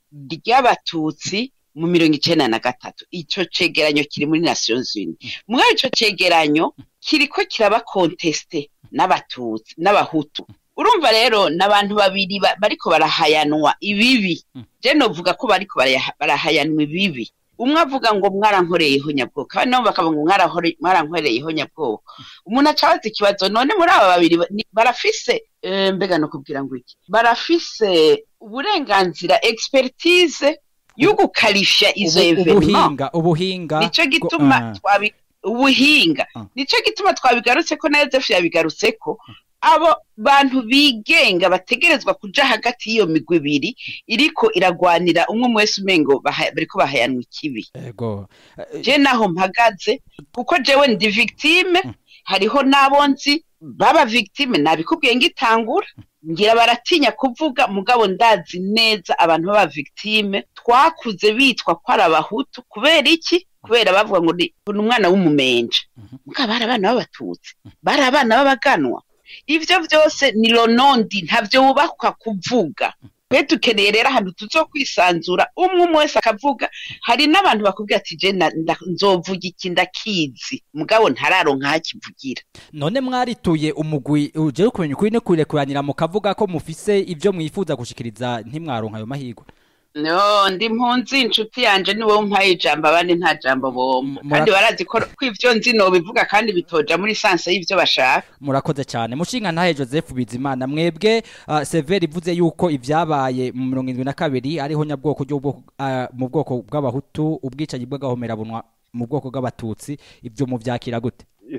ry'abatutsi mu mirongo icenda na gatatu ico cegeranyo kiri muri Nations Unies muri ico cegeranyo kiriko kiraba conteste n'abatutsi n'abahutu urumva rero n'abantu babiri ba- bariko barahayanwa ibibi je novuga ko bariko baraya- barahayanwa ibibi umwe avuga ngo mwarankoreye ihonyabwoko abandi nabo bakavuga ngo "Mwarahore- mwarankoreye ihonyabwoko umuntu aca abaza ikibazo none muri aba babiri ba- ni- barafise eh, mbega no kubwira ngo iki barafise uburenganzira expertise yo gukarifya izo Ubu- evenement ubuhinga ubuhinga nico bwo- gituma ah. twabi ubuhinga Ah. nico gituma twabigarutseko na Yozefu yabigarutseko abo bantu bigenga bategerezwa kuja hagati y'iyo migwi ibiri iriko iragwanira umwe umwe wese umengo baha- bariko bahayanwa ikibi ego Eh, je naho mpagaze kuko jewe ndi victime hariho n'abo nzi baba victime nabikubwiye ngitangura ngira baratinya kuvuga mugabo ndazi neza abantu baba victime twakuze bitwa ko ari abahutu kubera iki kubera bavuga ngo ni ni umwana w'umumenja mugabo bari abana b'abatutsi bari abana b'abaganwa ivyo vyose ni ronondi ntavyo wubakwa kuvuga twe dukeneye rero ahantu tuzokwisanzura umwe umwe wese akavuga hari n'abantu bakubwira ati je na- nda- nzovuga iki ndakizi mugabo ntararonka aho akivugira none mwarituye umugwi uje kumenya ukuri no kurekuranira mukavuga ko mufise ivyo mwifuza gushikiriza ntimwaronka ayo mahirwe no ndi mpunzi inshuti yanje ni wowe umpaye ijambo abandi nta jambo bombo M- kandi mura- barazi ko ko ivyo nzi nobivuga kandi bitoja muri sanse y'ivyo bashaka murakoze cyane mushinga ntahe joseph bizimana mwebwe uh, severi ivuze yuko ibyabaye mu mirongo irindwi na kabiri ariho nyabwoko ry'ubwoko uh, mu bwoko bw'abahutu ubwicanyi bw'agahomerabunwa mu bwoko bw'abatutsi ibyo mubyakira gute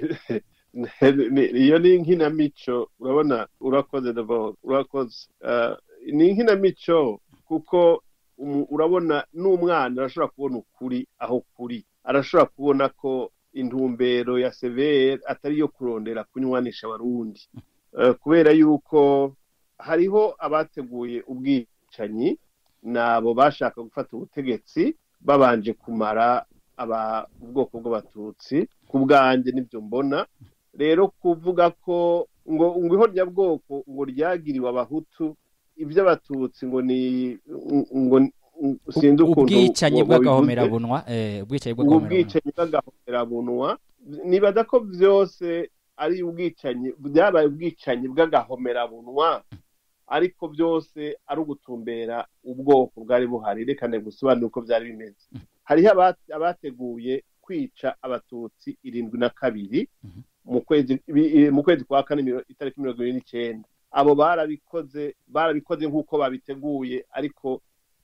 Ni- iyo ni inkinamico urabona urakoze d'abord urakoze Eh, ni inkinamico kuko umu- urabona n'umwana arashobora kubona ukuri aho kuri arashobora kubona ko intumbero ya severe atari iyo kurondera kunywanisha abarundi Eh, kubera yuko hariho abateguye ubwicanyi nabo bashaka gufata ubutegetsi babanje kumara aba ubwoko bw'abatutsi ku bwanjye nibyo mbona rero kuvuga ko ngo ngo ihonyabwoko ngo ryagiriwe abahutu iby'abatutsi ngo ni ngo sinzi ukuntu ubwicanyi wa- wabivuze. bw'agahomerabunwa eh, ubwicanyi ubu bw'agahomerabunwa bwicanyi bw'agahomerabunwa nibaza ko byose ari ubwicanyi byabaye ubwicanyi bw'agahomerabunwa ariko byose ari ugutumbera ubwoko bwari buhari reka gusobanura uko byari bimeze hariho aba- abateguye kwica abatutsi irindwi na kabiri mu kwezi bi- mu kwezi kwa kane miro- itariki mirongo ibiri n'icyenda abo barabikoze barabikoze nk'uko babiteguye ariko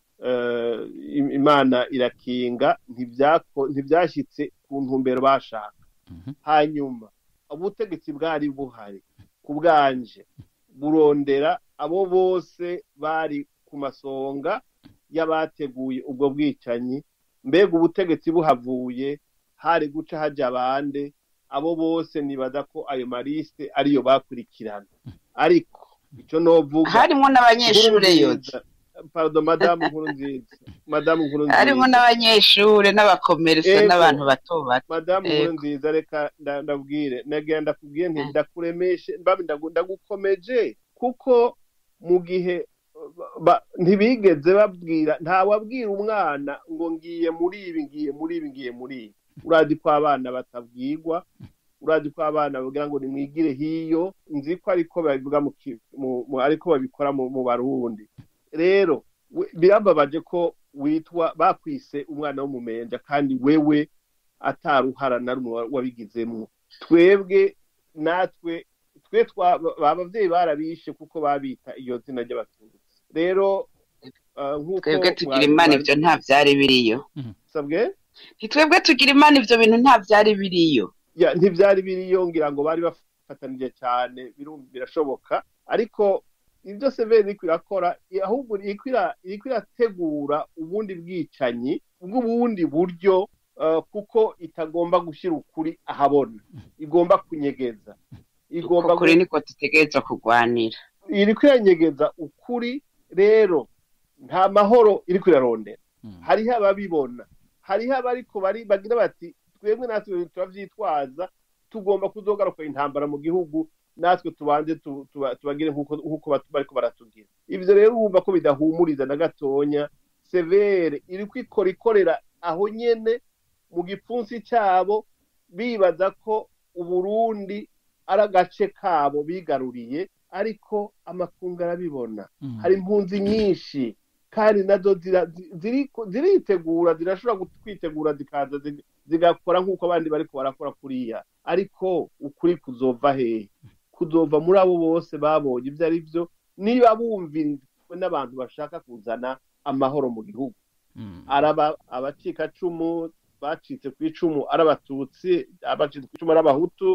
eh, im- imana irakinga ntibyako- ntibyashyitse ku ntumbero bashaka Mhm. hanyuma ubutegetsi bwari buhari ku bwanje burondera abo bose bari ku masonga y'abateguye ubwo bwicanyi mbega ubutegetsi buhavuye hari guca hajya abande abo bose nibaza ko ayo marisite ariyo bakurikirana ariko icyo novuga harimwo n'abanyeshure yoza pardon madamu nkuru nziza madamu nkuru harimwo nziza n'abanyeshure n'abakomerisa Ego. n'abantu bato bato madamu Ego. nkuru nziza reka nda- ndabwire nagira ndakubwiye nti ndakuremeshe mbabe ndagu- ndagukomeje kuko mu gihe ba- ntibigeze babwira ntawabwira umwana ngo ngiye muri ibi ngiye muri ibi ngiye muri ibi urazi ko abana batabwirwa urazi ko abana bagira ngo nimwigire hiyo nzi ko ariko babivuga mu ki- mu- mu- ariko babikora mu mu barundi rero we- birababaje ko witwa bakwise umwana w'umumenja kandi wewe ataruhara na rumwe wa- wabigizemwo twebwe natwe twe twa ba- abavyeyi barabishe kuko babita iyo zina ry'abatutsi rero uh, nk'uko twebwe tugira mwa- imana mwa- ivyo nta vyari biriyo sabwe ntitwebwe tugira imana ivyo bintu nta vyari biriyo ya ntibyari biriyo ngira ngo bari bafatanije cyane birum- birashoboka ariko ibyo severi iriko irakora i- ahubwo iriko ira- iriko irategura ubundi bwicanyi bw'ubundi buryo uh, kuko itagomba gushyira ukuri ahabona igomba kunyegeza igomba uko kuri niko dutegerezwa kurwanira iriko iranyegeza ukuri rero nta mahoro iriko irarondera Mm. hariho ababibona hariho abariko bari bagira bati twebwe natwe turavyitwaza tugomba kuzogaruka intambara mu gihugu natwe tubanze tu- tuba- tubagire nk'uko nk'uko batu- bariko baratugira ivyo rero wumva ko bidahumuriza na gatonya severe iriko ikora ikorera aho nyene mu gipfunsi cyabo bibaza ko uburundi ari agace kabo bigaruriye ariko amakungu arabibona Mm. hari impunzi nyinshi kandi nazo zira- zi- ziriko- ziritegura zirashobora kwitegura zikaza zi- zigakora nk'uko abandi bariko barakora kuriya ariko ukuri kuzova hehe kuzova muri abo bose babonye ibyo ari byo niba bumvirijwe n'abantu bashaka kuzana amahoro mu gihugu Mm. araba abacikacumu bacitse ku icumu ari abatutsi abacitse ku icumu ari abahutu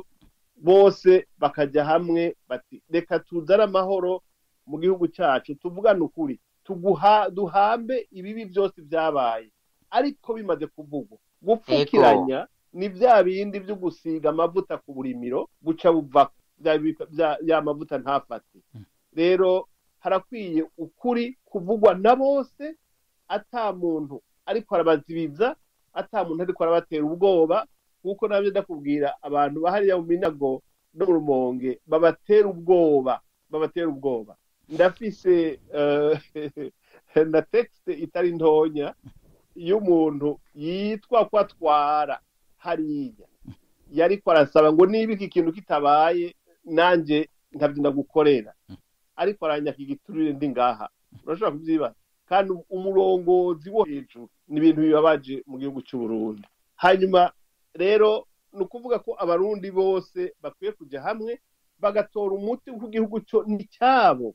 bose bakajya hamwe bati reka tuzane amahoro mu gihugu cyacu tuvugane ukuri tuguha duhambe ibibi byose byabaye ariko bimaze kuvugwa gupfukiranya ni bya bindi byo gusiga amavuta ku burimiro guca buva bya- bya- ya mavuta ntafate rero harakwiye ukuri kuvugwa na bose ata muntu ariko arabazibiza ata muntu ariko arabatera ubwoba nk'uko nabyo ndakubwira abantu bahariya mu minago no mu rumonge babatera ubwoba babatera ubwoba ndafise eh, na texte itari ntonya y'umuntu yitwa ko atwara hariya yariko arasaba ngo niba iki kintu kitabaye nanjye ntabyo ndagukorera ariko aranyaka igiturire ndi ngaha urashobora kubyibaza kandi umurongozi wo hejuru ni ibintu bibabaje mu gihugu cy'u Burundi hanyuma rero ni ukuvuga ko abarundi bose bakwiye kujya hamwe bagatora umuti ku gihugu cyo ni cyabo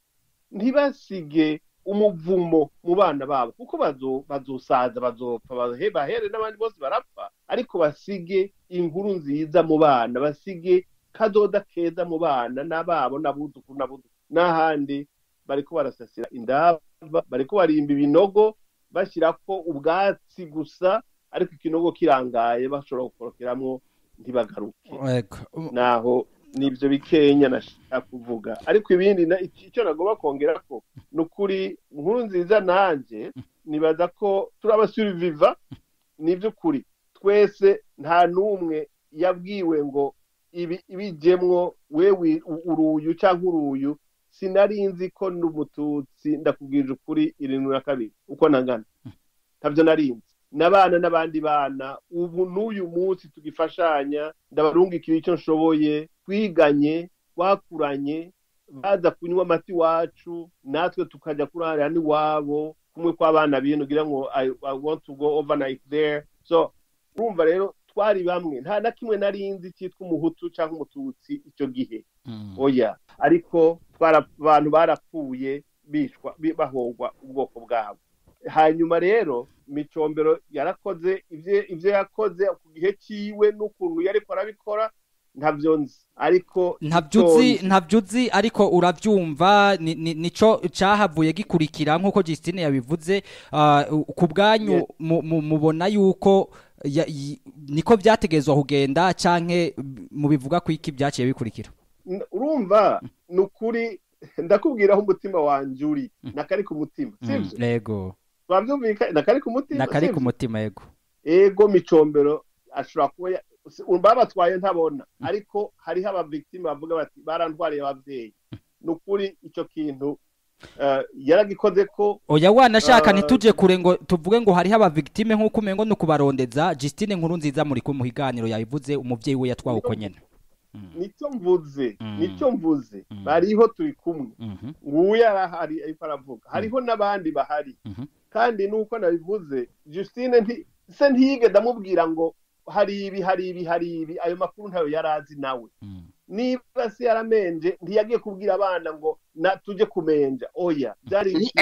ntibasige umuvumo mu bana babo kuko bazo- bazosaza bazopfa bahe- bahere n'abandi bose barapfa ariko basige inkuru nziza mu bana basige kadoda keza mu bana n'ababo n'abuzukuru n'abuzukuru n'ahandi bariko barasasira indaba bariko barimba ibinogo bashyirako ubwatsi gusa ariko ikinogo kirangaye bashobora gukorokeramwo ntibagaruke Ego. naho nibyo bikenya nashaka kuvuga ariko ibindi na- icyo nagomba kongera ko ni ukuri nkuru nziza nanjye nibaza ko turi abasuriviva ni iby'ukuri twese nta n'umwe yabwiwe ngo ibi ibijyemwo wewe u- uruyu cyangwa uruyu sinari nzi ko n'umututsi ndakubwije ukuri irindwi na kabiri uko nangana ntabyo nari nzi n'abana n'abandi bana ubu n'uyu munsi tugifashanya ndabarungikira icyo nshoboye twiganye twakuranye baza kunywa amata iwacu natwe tukajya kurarira n'iwabo kumwe kw'abana bino ugira ngo I, I want to go overnight there so urumva rero twari bamwe nta na kimwe nari nzi cyitwa umuhutu cyangwa umututsi icyo gihe Mm. oya ariko twara abantu barapfuye bishwa bi- bahogwa ubwoko bwabo hanyuma rero micombero yarakoze ibyo ibyo yakoze ku gihe cyiwe n'ukuntu yariko arabikora ntabyo nzi ariko ntabyo uzi icyo nzi- ntabyo uzi ariko urabyumva ni- ni- nico cyahavuye gikurikira nk'uko Justine yabivuze ah, ku bwanyu Yes. mu- mu- mubona yuko ya- yi- niko byategezwa kugenda canke mubivuga ko iki byaciye bikurikira N- urumva ni ukuri ndakubwira aho umutima wanjye uri nakari ku mutima Mm, sibyo yego twabyumvikanye nakari ku mutima nakari ku sibyo? mutima yego ego micombero ashobora kuba ya- si- babatwaye ntabona ariko hariho abavictime bavuga bati barantwariye ababyeyi ni ukuri icyo kintu eh, yaragikoze ko oya wanashaka Ah, ntituje kure ngo tuvuge ngo hariho abavictime nk'uko umengo no kubarondeza Justine nkuru nziza muri ku muhiganiro yabivuze umuvyeyi we yatwawe uko nyene Mm, nicyo mvuze Mm. nicyo mvuze Mm. bariho turi kumwe mhm, nguyu arahari ariko aravuga hariho n'abandi bahari mhm. kandi nuko nabivuze Justine nti se ntiyige ndamubwira ngo hari ibi hari ibi hari ibi ayo makuru ntayo yari azi nawe Mm. niba se yaramenje ntiyagiye kubwira abana ngo na tujye kumenja oya byari ikintu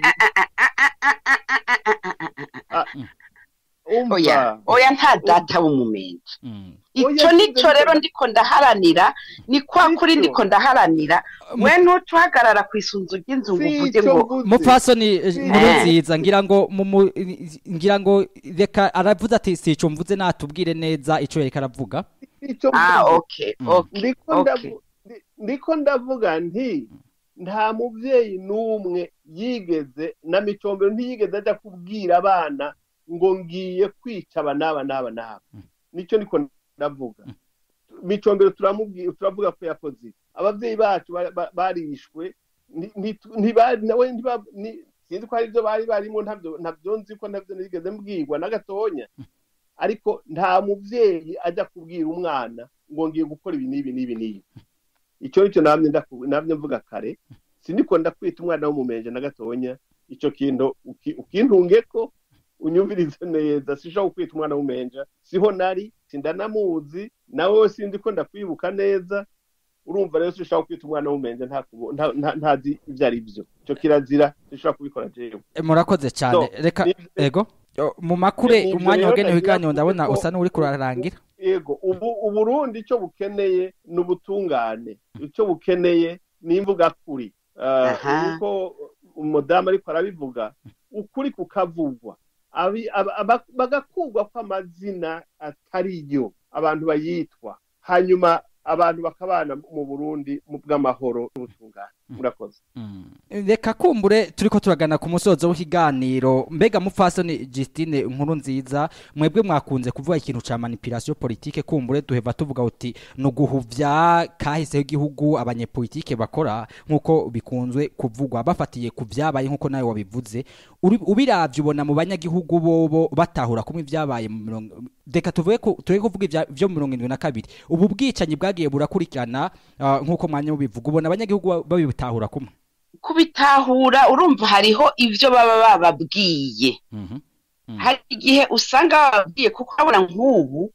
Ah, oya umva oya nta data w'umumenyi Mm. icyo Oya, nicyo sinzi rero ko- ndiko ndaharanira ni kwa kuri Sicyo. ndiko ndaharanira we ntutuhagarara ku isunzu ry'inzu ngo si uvuge icyo ngo mvuze mupfasoni eh, Si- nkuru Eh. nziza ngira ngo mu- mu- ngira ngo reka aravuze ati si ico mvuze natubwire neza ico yereka aravuga si icyo ah mvuze okay Mm. okay ndiko okay. ndavu- ndi- ndiko ndavuga nti nta mubyeyi n'umwe yigeze na micombero ntiyigeze ajya kubwira abana ngo ngiye kwica aba n'aba n'aba n'aba nicyo niko ndavuga micombero turamubwira turavuga ko yakoze ibi. ababyeyi bacu ba- ba- barishwe nti- nti- ntibari nawe ntiba- ni- sinzi ko hari ibyo bari barimo ntabyo ntabyo nzi ko ntabyo nigeze mbwirwa na gatonya ariko nta mubyeyi ajya kubwira umwana ngo ngiye gukora ibi n'ibi n'ibi n'ibi icyo nicyo namye ndaku- namye mvuga kare siniko ndakwita umwana w'umumenje na gatonya icyo kintu uki- ukintunge ko unyumvirize neza sishobora kwita umwana w'umumenja siho nari sindanamuzi nawe sinzi ko ndakwibuka neza urumva rero sishobora kwita umwana w'umumenja nta kubo- nta- nta- ntazi ibyo ari byo icyo kirazira sishobora kubikora jewe Eh, murakoze cyane So, reka ni- ego Yo, mu makure Ni- umwanya nivyo wagenewe rero ibiganiro nagira ndabona kuvuga usa ko- n'uri kurarangira yego ubu uburundi icyo bukeneye ni ubutungane icyo bukeneye ni imvuga kuri Aha. uko umudamu ariko arabivuga ukuri kukavugwa Abi- aba- aba- bagakugwa kw'amazina atari yo abantu bayitwa hanyuma abantu bakabana mu burundi mu bw'amahoro n'ubutungane murakoze reka kumbure turiko turagana ku musozo w'ikiganiro mbega mupfasoni Justine nkuru nziza mwebwe mwakunze kuvuga ikintu ca manipulation politique kumbure duheva tuvuga uti no guhuvya kahise igihugu abanyepolitike bakora nkuko bikunzwe kuvugwa bafatiye ku vyabaye nkuko nawe wabivuze Uri- ubiravye ubona mu banyagihugu bobo batahura kumwe ivyabaye mu mirongo reka tuvuge ko tureke kuvuga ivya- vyo mu mirongo indwi na kabiri ubu bwicanyi bwagiye burakurikirana ah, nkuko mwanya mubivuga ubona abanyagihugu ba- babitahura kumwe kubitahura urumva hariho ivyo baba bababwiye Mhm. Mm. hari igihe usanga bababwiye kuko urabona nk'ubu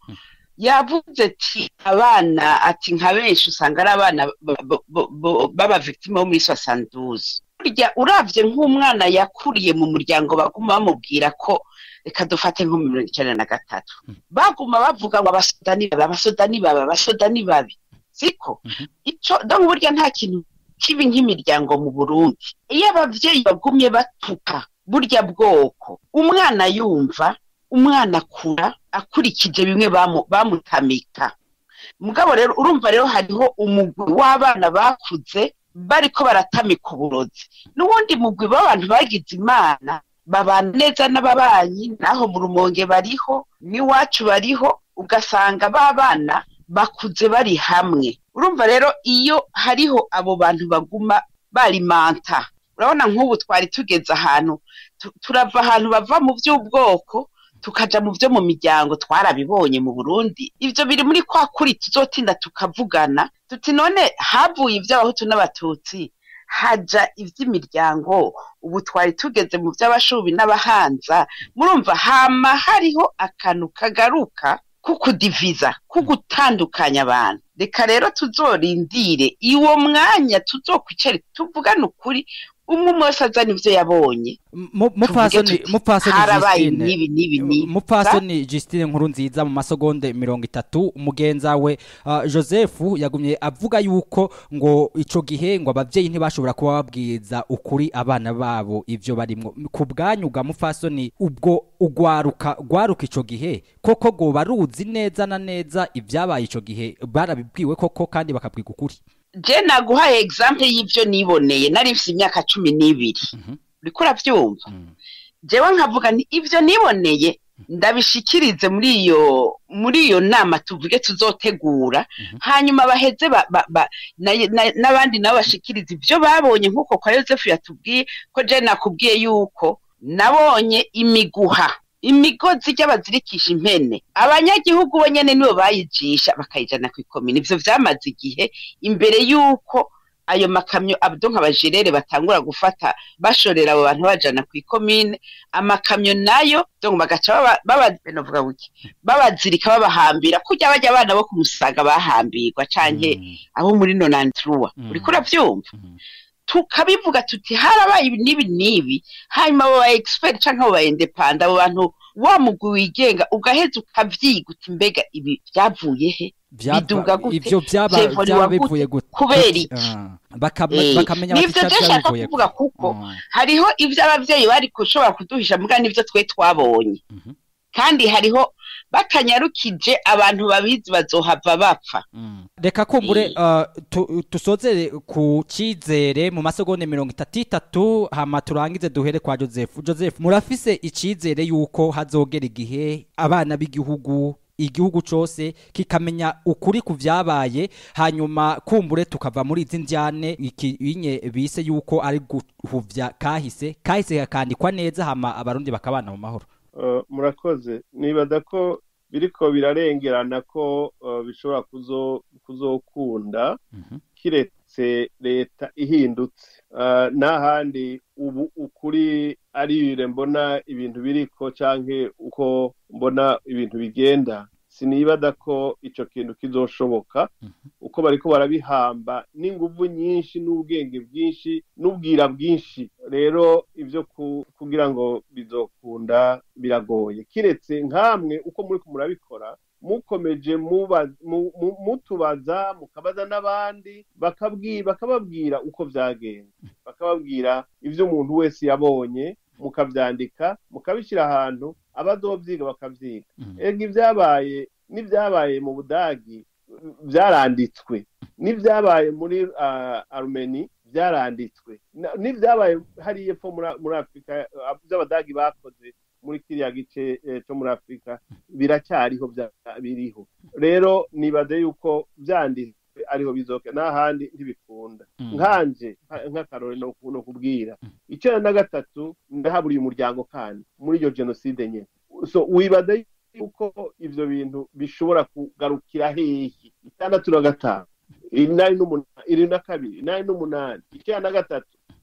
yavuze ati abana ati nka benshi usanga ari abana b- b- b- baba victime bo muri soixante-douze burya uravye nk'umwana yakuriye mu muryango baguma bamubwira ko reka dufate nko mu mirongo icenda na gatatu baguma bavuga ngo abasoda ni babi abasoda ni babi abasoda ni babi siko Mhm. ico donc burya nta kintu kibi nk'imiryango mu burundi iyo abavyeyi bagumye batuka burya bwoko umwana yumva umwana akura akurikije bimwe bamu- bamutamika mugabo rero urumva rero hariho umugwi w'abana bakuze bariko baratamika uburozi n'uwundi mugwi w'abantu bagize imana babana neza n'ababanyi naho mu rumonge bariho n'iwacu bariho ugasanga ba bana bakuze bari hamwe urumva rero iyo hariho abo bantu baguma barimanta urabona nk'ubu twari tugeze ahantu tu- turava ahantu bava mu by'ubwoko tukaja mu byo mu miryango twarabibonye mu burundi ivyo biri muri kwa kuri tuzotinda tukavugana tuti none havuye ivy'abahutu n'abatutsi haja ivy'imiryango ubu twari tugeze mu vy'abashubi n'abahanza murumva hama hariho akantu kagaruka kukudiviza kugutandukanya abantu reka rero tuzorindire iwo mwanya tuzokwicare tuvugane ukuri umwe umwe wese azana ivyo yabonye Mu- mupfasoni tuvuge mupfasoni harabaye Justine nibi nibi nibi mupfasoni Justine nkuru nziza mu masegonde mirongo itatu umugenza we uh, Joseph yagumye avuga yuko ngo ico gihe ngo abavyeyi ntibashobora kuba babwiza ukuri abana babo ivyo barimwo ku bwanyu bwa mupfasoni ubwo ugwaruka gwaruka ico gihe koko go baruzi neza na neza ibyabaye ico gihe barabibwiwe koko kandi bakabwiga ukuri je naguhaye example y'ivyo niboneye nari mfise imyaka cumi n'ibiri Mhm. uriko uravyumva Mm. jewe nkavuga nti ivyo niboneye ndabishikirize muri iyo muri iyo nama tuvuge tuzotegura hanyuma baheze ba, ba, ba, na- na- n'abandi nabo bashikirize ivyo babonye nk'uko kwa yosefu yatubwiye ko je nakubwiye yuko nabonye imiguha imigozi ry'abazirikisha impene abanyagihugu bo nyene nibo bayijisha bakayijana kw'ikomine ivyo vyamaze igihe imbere y'uko ayo makamyo abdo nk'abajerere batangura gufata bashorera abo bantu bajana kw'ikomine amakamyo nayo donc bagaca baba- baba novuga wiki babazirika babahambira kurya bajya abana bo kumusaga bahambirwa canke Mm. abo muri nonantrua Mm. uriko uravyumva Mm. tukabivuga tuti harabaye ibi n'ibi n'ibi hanyuma abo ba expert canke abo ba independent abo bantu wa mugwi wigenga ugaheza ukavyiga uti mbega ibi vyavuye he Vyava- Biduga gute? ivyo vyaba Vyevuriwa vyaba gute? bivuye gute Kubera iki? Ah, bakama- Eh, bakamenya bati nivyo ica je nshaka vyabivuye kuvuga ko. kuko Mm. hariho ivyo abavyeyi bari gushobora kuduhisha mbwa nivyo twe twabonye Mhm. kandi hariho batanyarukije abantu babizi bazohava bapfa Mm. reka kumbure uh, tu- tusozere ku cizere mu masegonde mirongo itatu itatu hama turangize duhere kwa joseph joseph murafise icizere yuko hazogera igihe abana b'igihugu igihugu cose kikamenya ukuri ku vyabaye hanyuma kumbure tukava muri izi njyane ikinye bise yuko ari guhuvya kahise kahise kakandikwa neza hama abarundi bakabana mu mahoro Uh, murakoze nibaza ko biriko birarengerana ko uh, bishobora kuzo kuzokunda Mhm. kiretse leta ihindutse Uh, n'ahandi ubu ukuri arire mbona ibintu biriko canke uko mbona ibintu bigenda sinibada ko ico kintu kizoshoboka uko bariko barabihamba n'inguvu nyinshi n'ubwenge bwinshi n'ubwira bwinshi rero ivyo ku- kugira ngo bizokunda biragoye kiretse nkamwe uko muriko murabikora mukomeje muba- mu- mu- mutubaza mukabaza n'abandi bakabwi- bakababwira uko vyagenze bakababwira ivyo umuntu wese yabonye mukavyandika mukabishyira ahantu abazovyiga bakavyiga Mhm. ega ibyabaye n'ibyabaye mu budagi byaranditswe n'ibyabaye muri ah, arumeni byaranditswe Na- n'ibyabaye hariya epfo muri- muri afurika ah, by'abadagi bakoze muri kiriya gice eh, cyo muri afurika biracyariho bya- biriho rero nibaze yuko byanditswe ariho bizoke n'ahandi ntibikunda Mm. nkanje nka- nk'akarore no ku- no kubwira icyenda na gatatu ndahaburiye umuryango kandi muri iyo jenoside nyine so wibaze yuko ivyo bintu bishobora kugarukira hehe itandatu na gatanu inani n'umunani iri na kabiri inani n'umunani icyenda na gatatu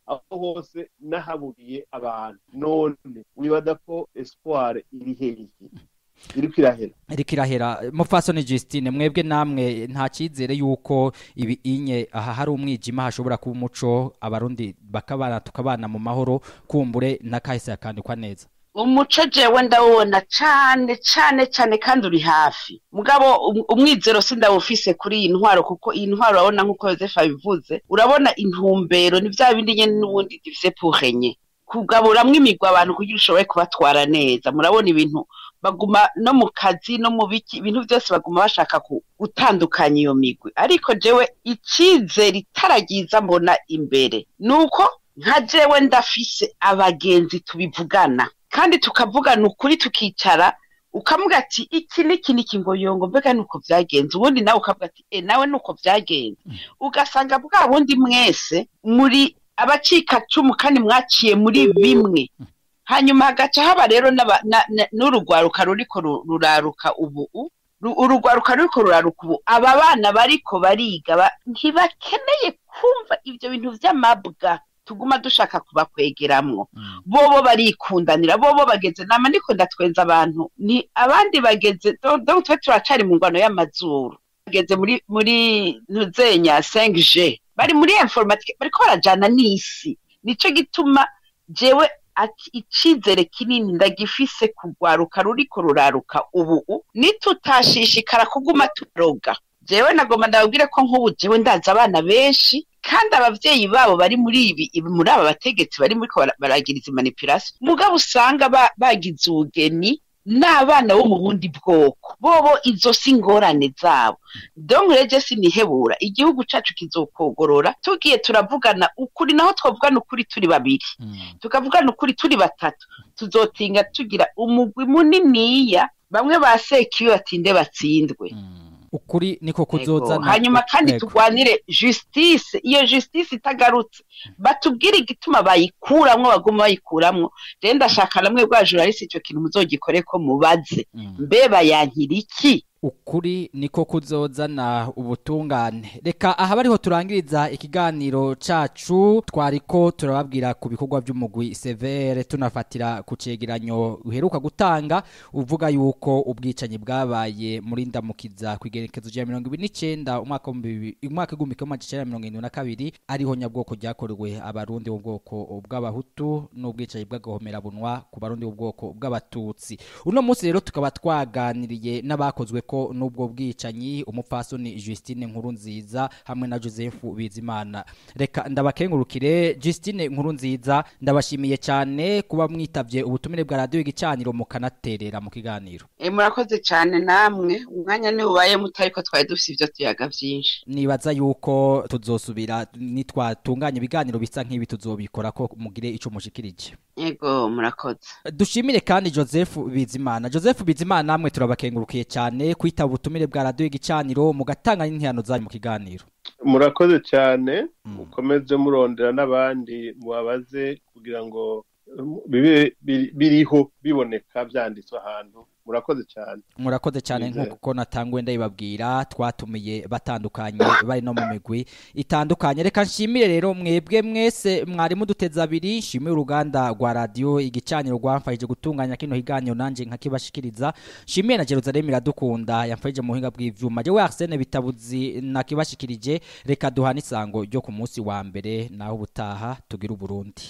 aho hose n'ahaburiye abantu none wibaza ko espoir iri hehe iriko irahera iriko irahera mupfasoni Justine mwebwe namwe nta cyizere yuko ibi inye aha hari umwijima hashobora kuba umuco abarundi bakabana tukabana mu mahoro kumbure n'akahise yakandikwa neza umuco jewe ndawubona cane cane cane kandi uri hafi mugabo um- umwizero sindawufise kuri iyi ntwaro kuko iyi ntwaro urabona nk'uko yosefu abivuze urabona intumbero ni vya bindi nyene n'ubundi divise purenye kugaburamwo imigwi abantu kugira ushobore kubatwara neza murabona ibintu baguma no mu kazi no mu biki ibintu byose baguma bashaka ku- gutandukanya iyo migwi ariko jewe icizere itaragiza mbona imbere nuko nka jewe ndafise abagenzi tubivugana kandi tukavugana ukuri tukicara ukavuga ati iki n'iki n'iki ngo yongo mbega nuko byagenze ubundi nawe ukavuga ati e nawe nuko byagenze ugasanga bwa bundi mwese muri abacikacumu kandi mwaciye muri bimwe hanyuma hagaca haba rero n'aba- na- na- n'urugwaruka ruriko ru- ruraruka ubu u- ru- urugwaruka ruriko ruraruka ubu aba bana bariko bariga ba- ntibakeneye kumva ivyo bintu vy'amabwa tuguma dushaka kubakwegeramwo bobo barikundanira bobo bageze nama ndiko ndatwenza abantu ni abandi bageze do- donc twe turacari mu ngwano y'amazuru bageze muri muri ntuzenya 5G bari muri informatique bariko barajana n'isi nico gituma jewe ati icizere kinini ndagifise kugwaruka ruriko ruraruka ubu u, nitutashishikara kuguma turoga jewe nagomba ndababwire ko nk'ubu jewe ndazi abana benshi kandi abavyeyi babo bari muri ibi ibi- muri aba bategetsi bari muri baragira izi manipulation mugabo usanga ba- bagize ubugeni n'abana bo mu bundi bwoko bobo izo si ingorane zabo donc rege sinihebura igihugu cacu kizokogorora tugiye turavugana ukuri naho twavugana ukuri turi babiri tukavugana ukuri turi batatu tuzotinga tugira umugwi muniniya bamwe basekiwe batinde batsindwe ukuri niko Ego. kuzozana hanyuma kandi Ego. turwanire justice iyo justice itagarutse batubwire igituma bayikuramwo baguma bayikuramwo rero ndashaka namwe bwa journaliste ico kintu muzogikore ko mubaze Mm. mbe bayankira iki ukuri niko kuzozana ubutungane reka aha bariho turangiriza ikiganiro cacu twariko turababwira ku bikorwa by'umugwi severe tunafatira ku cegeranyo uheruka gutanga uvuga yuko ubwicanyi bwabaye muri ndamukiza ku igerekezo rya mirongo ibiri n'icenda umwaka w'ibihumbi bibiri- umwaka w'igihumbi kimwe amajana icenda na mirongo irindwi na kabiri ariho nyabwoko ryakorewe abarundi b'ubwoko bw'abahutu n'ubwicanyi bw'agahomerabunwa ku barundi b'ubwoko bw'abatutsi uno munsi rero tukaba twaganiriye n'abakozwe ko n'ubwo bwicanyi umupfasoni Justine nkuru nziza hamwe na Joseph Bizimana reka ndabakengurukire Justine nkuru nziza ndabashimiye cyane kuba mwitavye ubutumire bwa radio igicaniro mukanaterera mu kiganiro e, murakoze cane namwe umwanya ni ubaye muto ariko twari dufise ivyo tuyaga vyinshi nibaza yuko tuzosubira nitwatunganya ibiganiro bisa nk'ibi tuzobikora ko mugire ico mushikirije ego murakoze dushimire kandi Joseph Bizimana Joseph Bizimana namwe turabakengurukiye cyane kwitaba ubutumire bwa radio igicaniro mugatanga n'intihano zanyu mu kiganiro murakoze cyane Mm. mukomeze murondera n'abandi mubabaze kugira ngo um, bibe biri- biriho biboneka byanditswe ahantu murakoze cyane murakoze cyane Nizere. nk'uko natanguye ndabibabwira twatumiye batandukanye bari no mu migwi itandukanye reka nshimire rero mwebwe mwese mwari muduteze abiri nshimire uruganda rwa radio igicaniro rwamfashije gutunganya kino higaniro nanje nkakibashikiriza nshimire na Jerusalem iradukunda yamfashije mu buhinga bw'ivyuma jewe Arsene bitabuzi nakibashikirije reka duhana isango ryo ku munsi wa mbere naho ubutaha tugira uburundi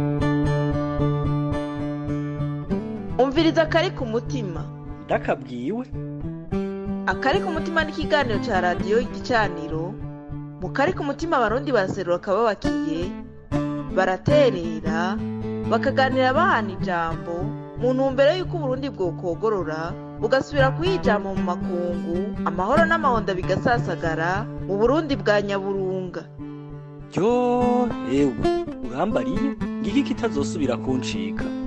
umviriza akari ku mutima ndakabwiwe akari ku mutima ni ikiganiro cya radiyo igicaniro mu kari ku mutima abarundi baraserura akababakiye baraterera bakaganira bahana ijambo mu ntumbero y'uko uburundi bwokogorora bugasubira kuyijama mu makungu amahoro n'amahonda bigasasagara mu burundi bwa nyaburunga ryo ewe urambariye ngiki kitazosubira kuncika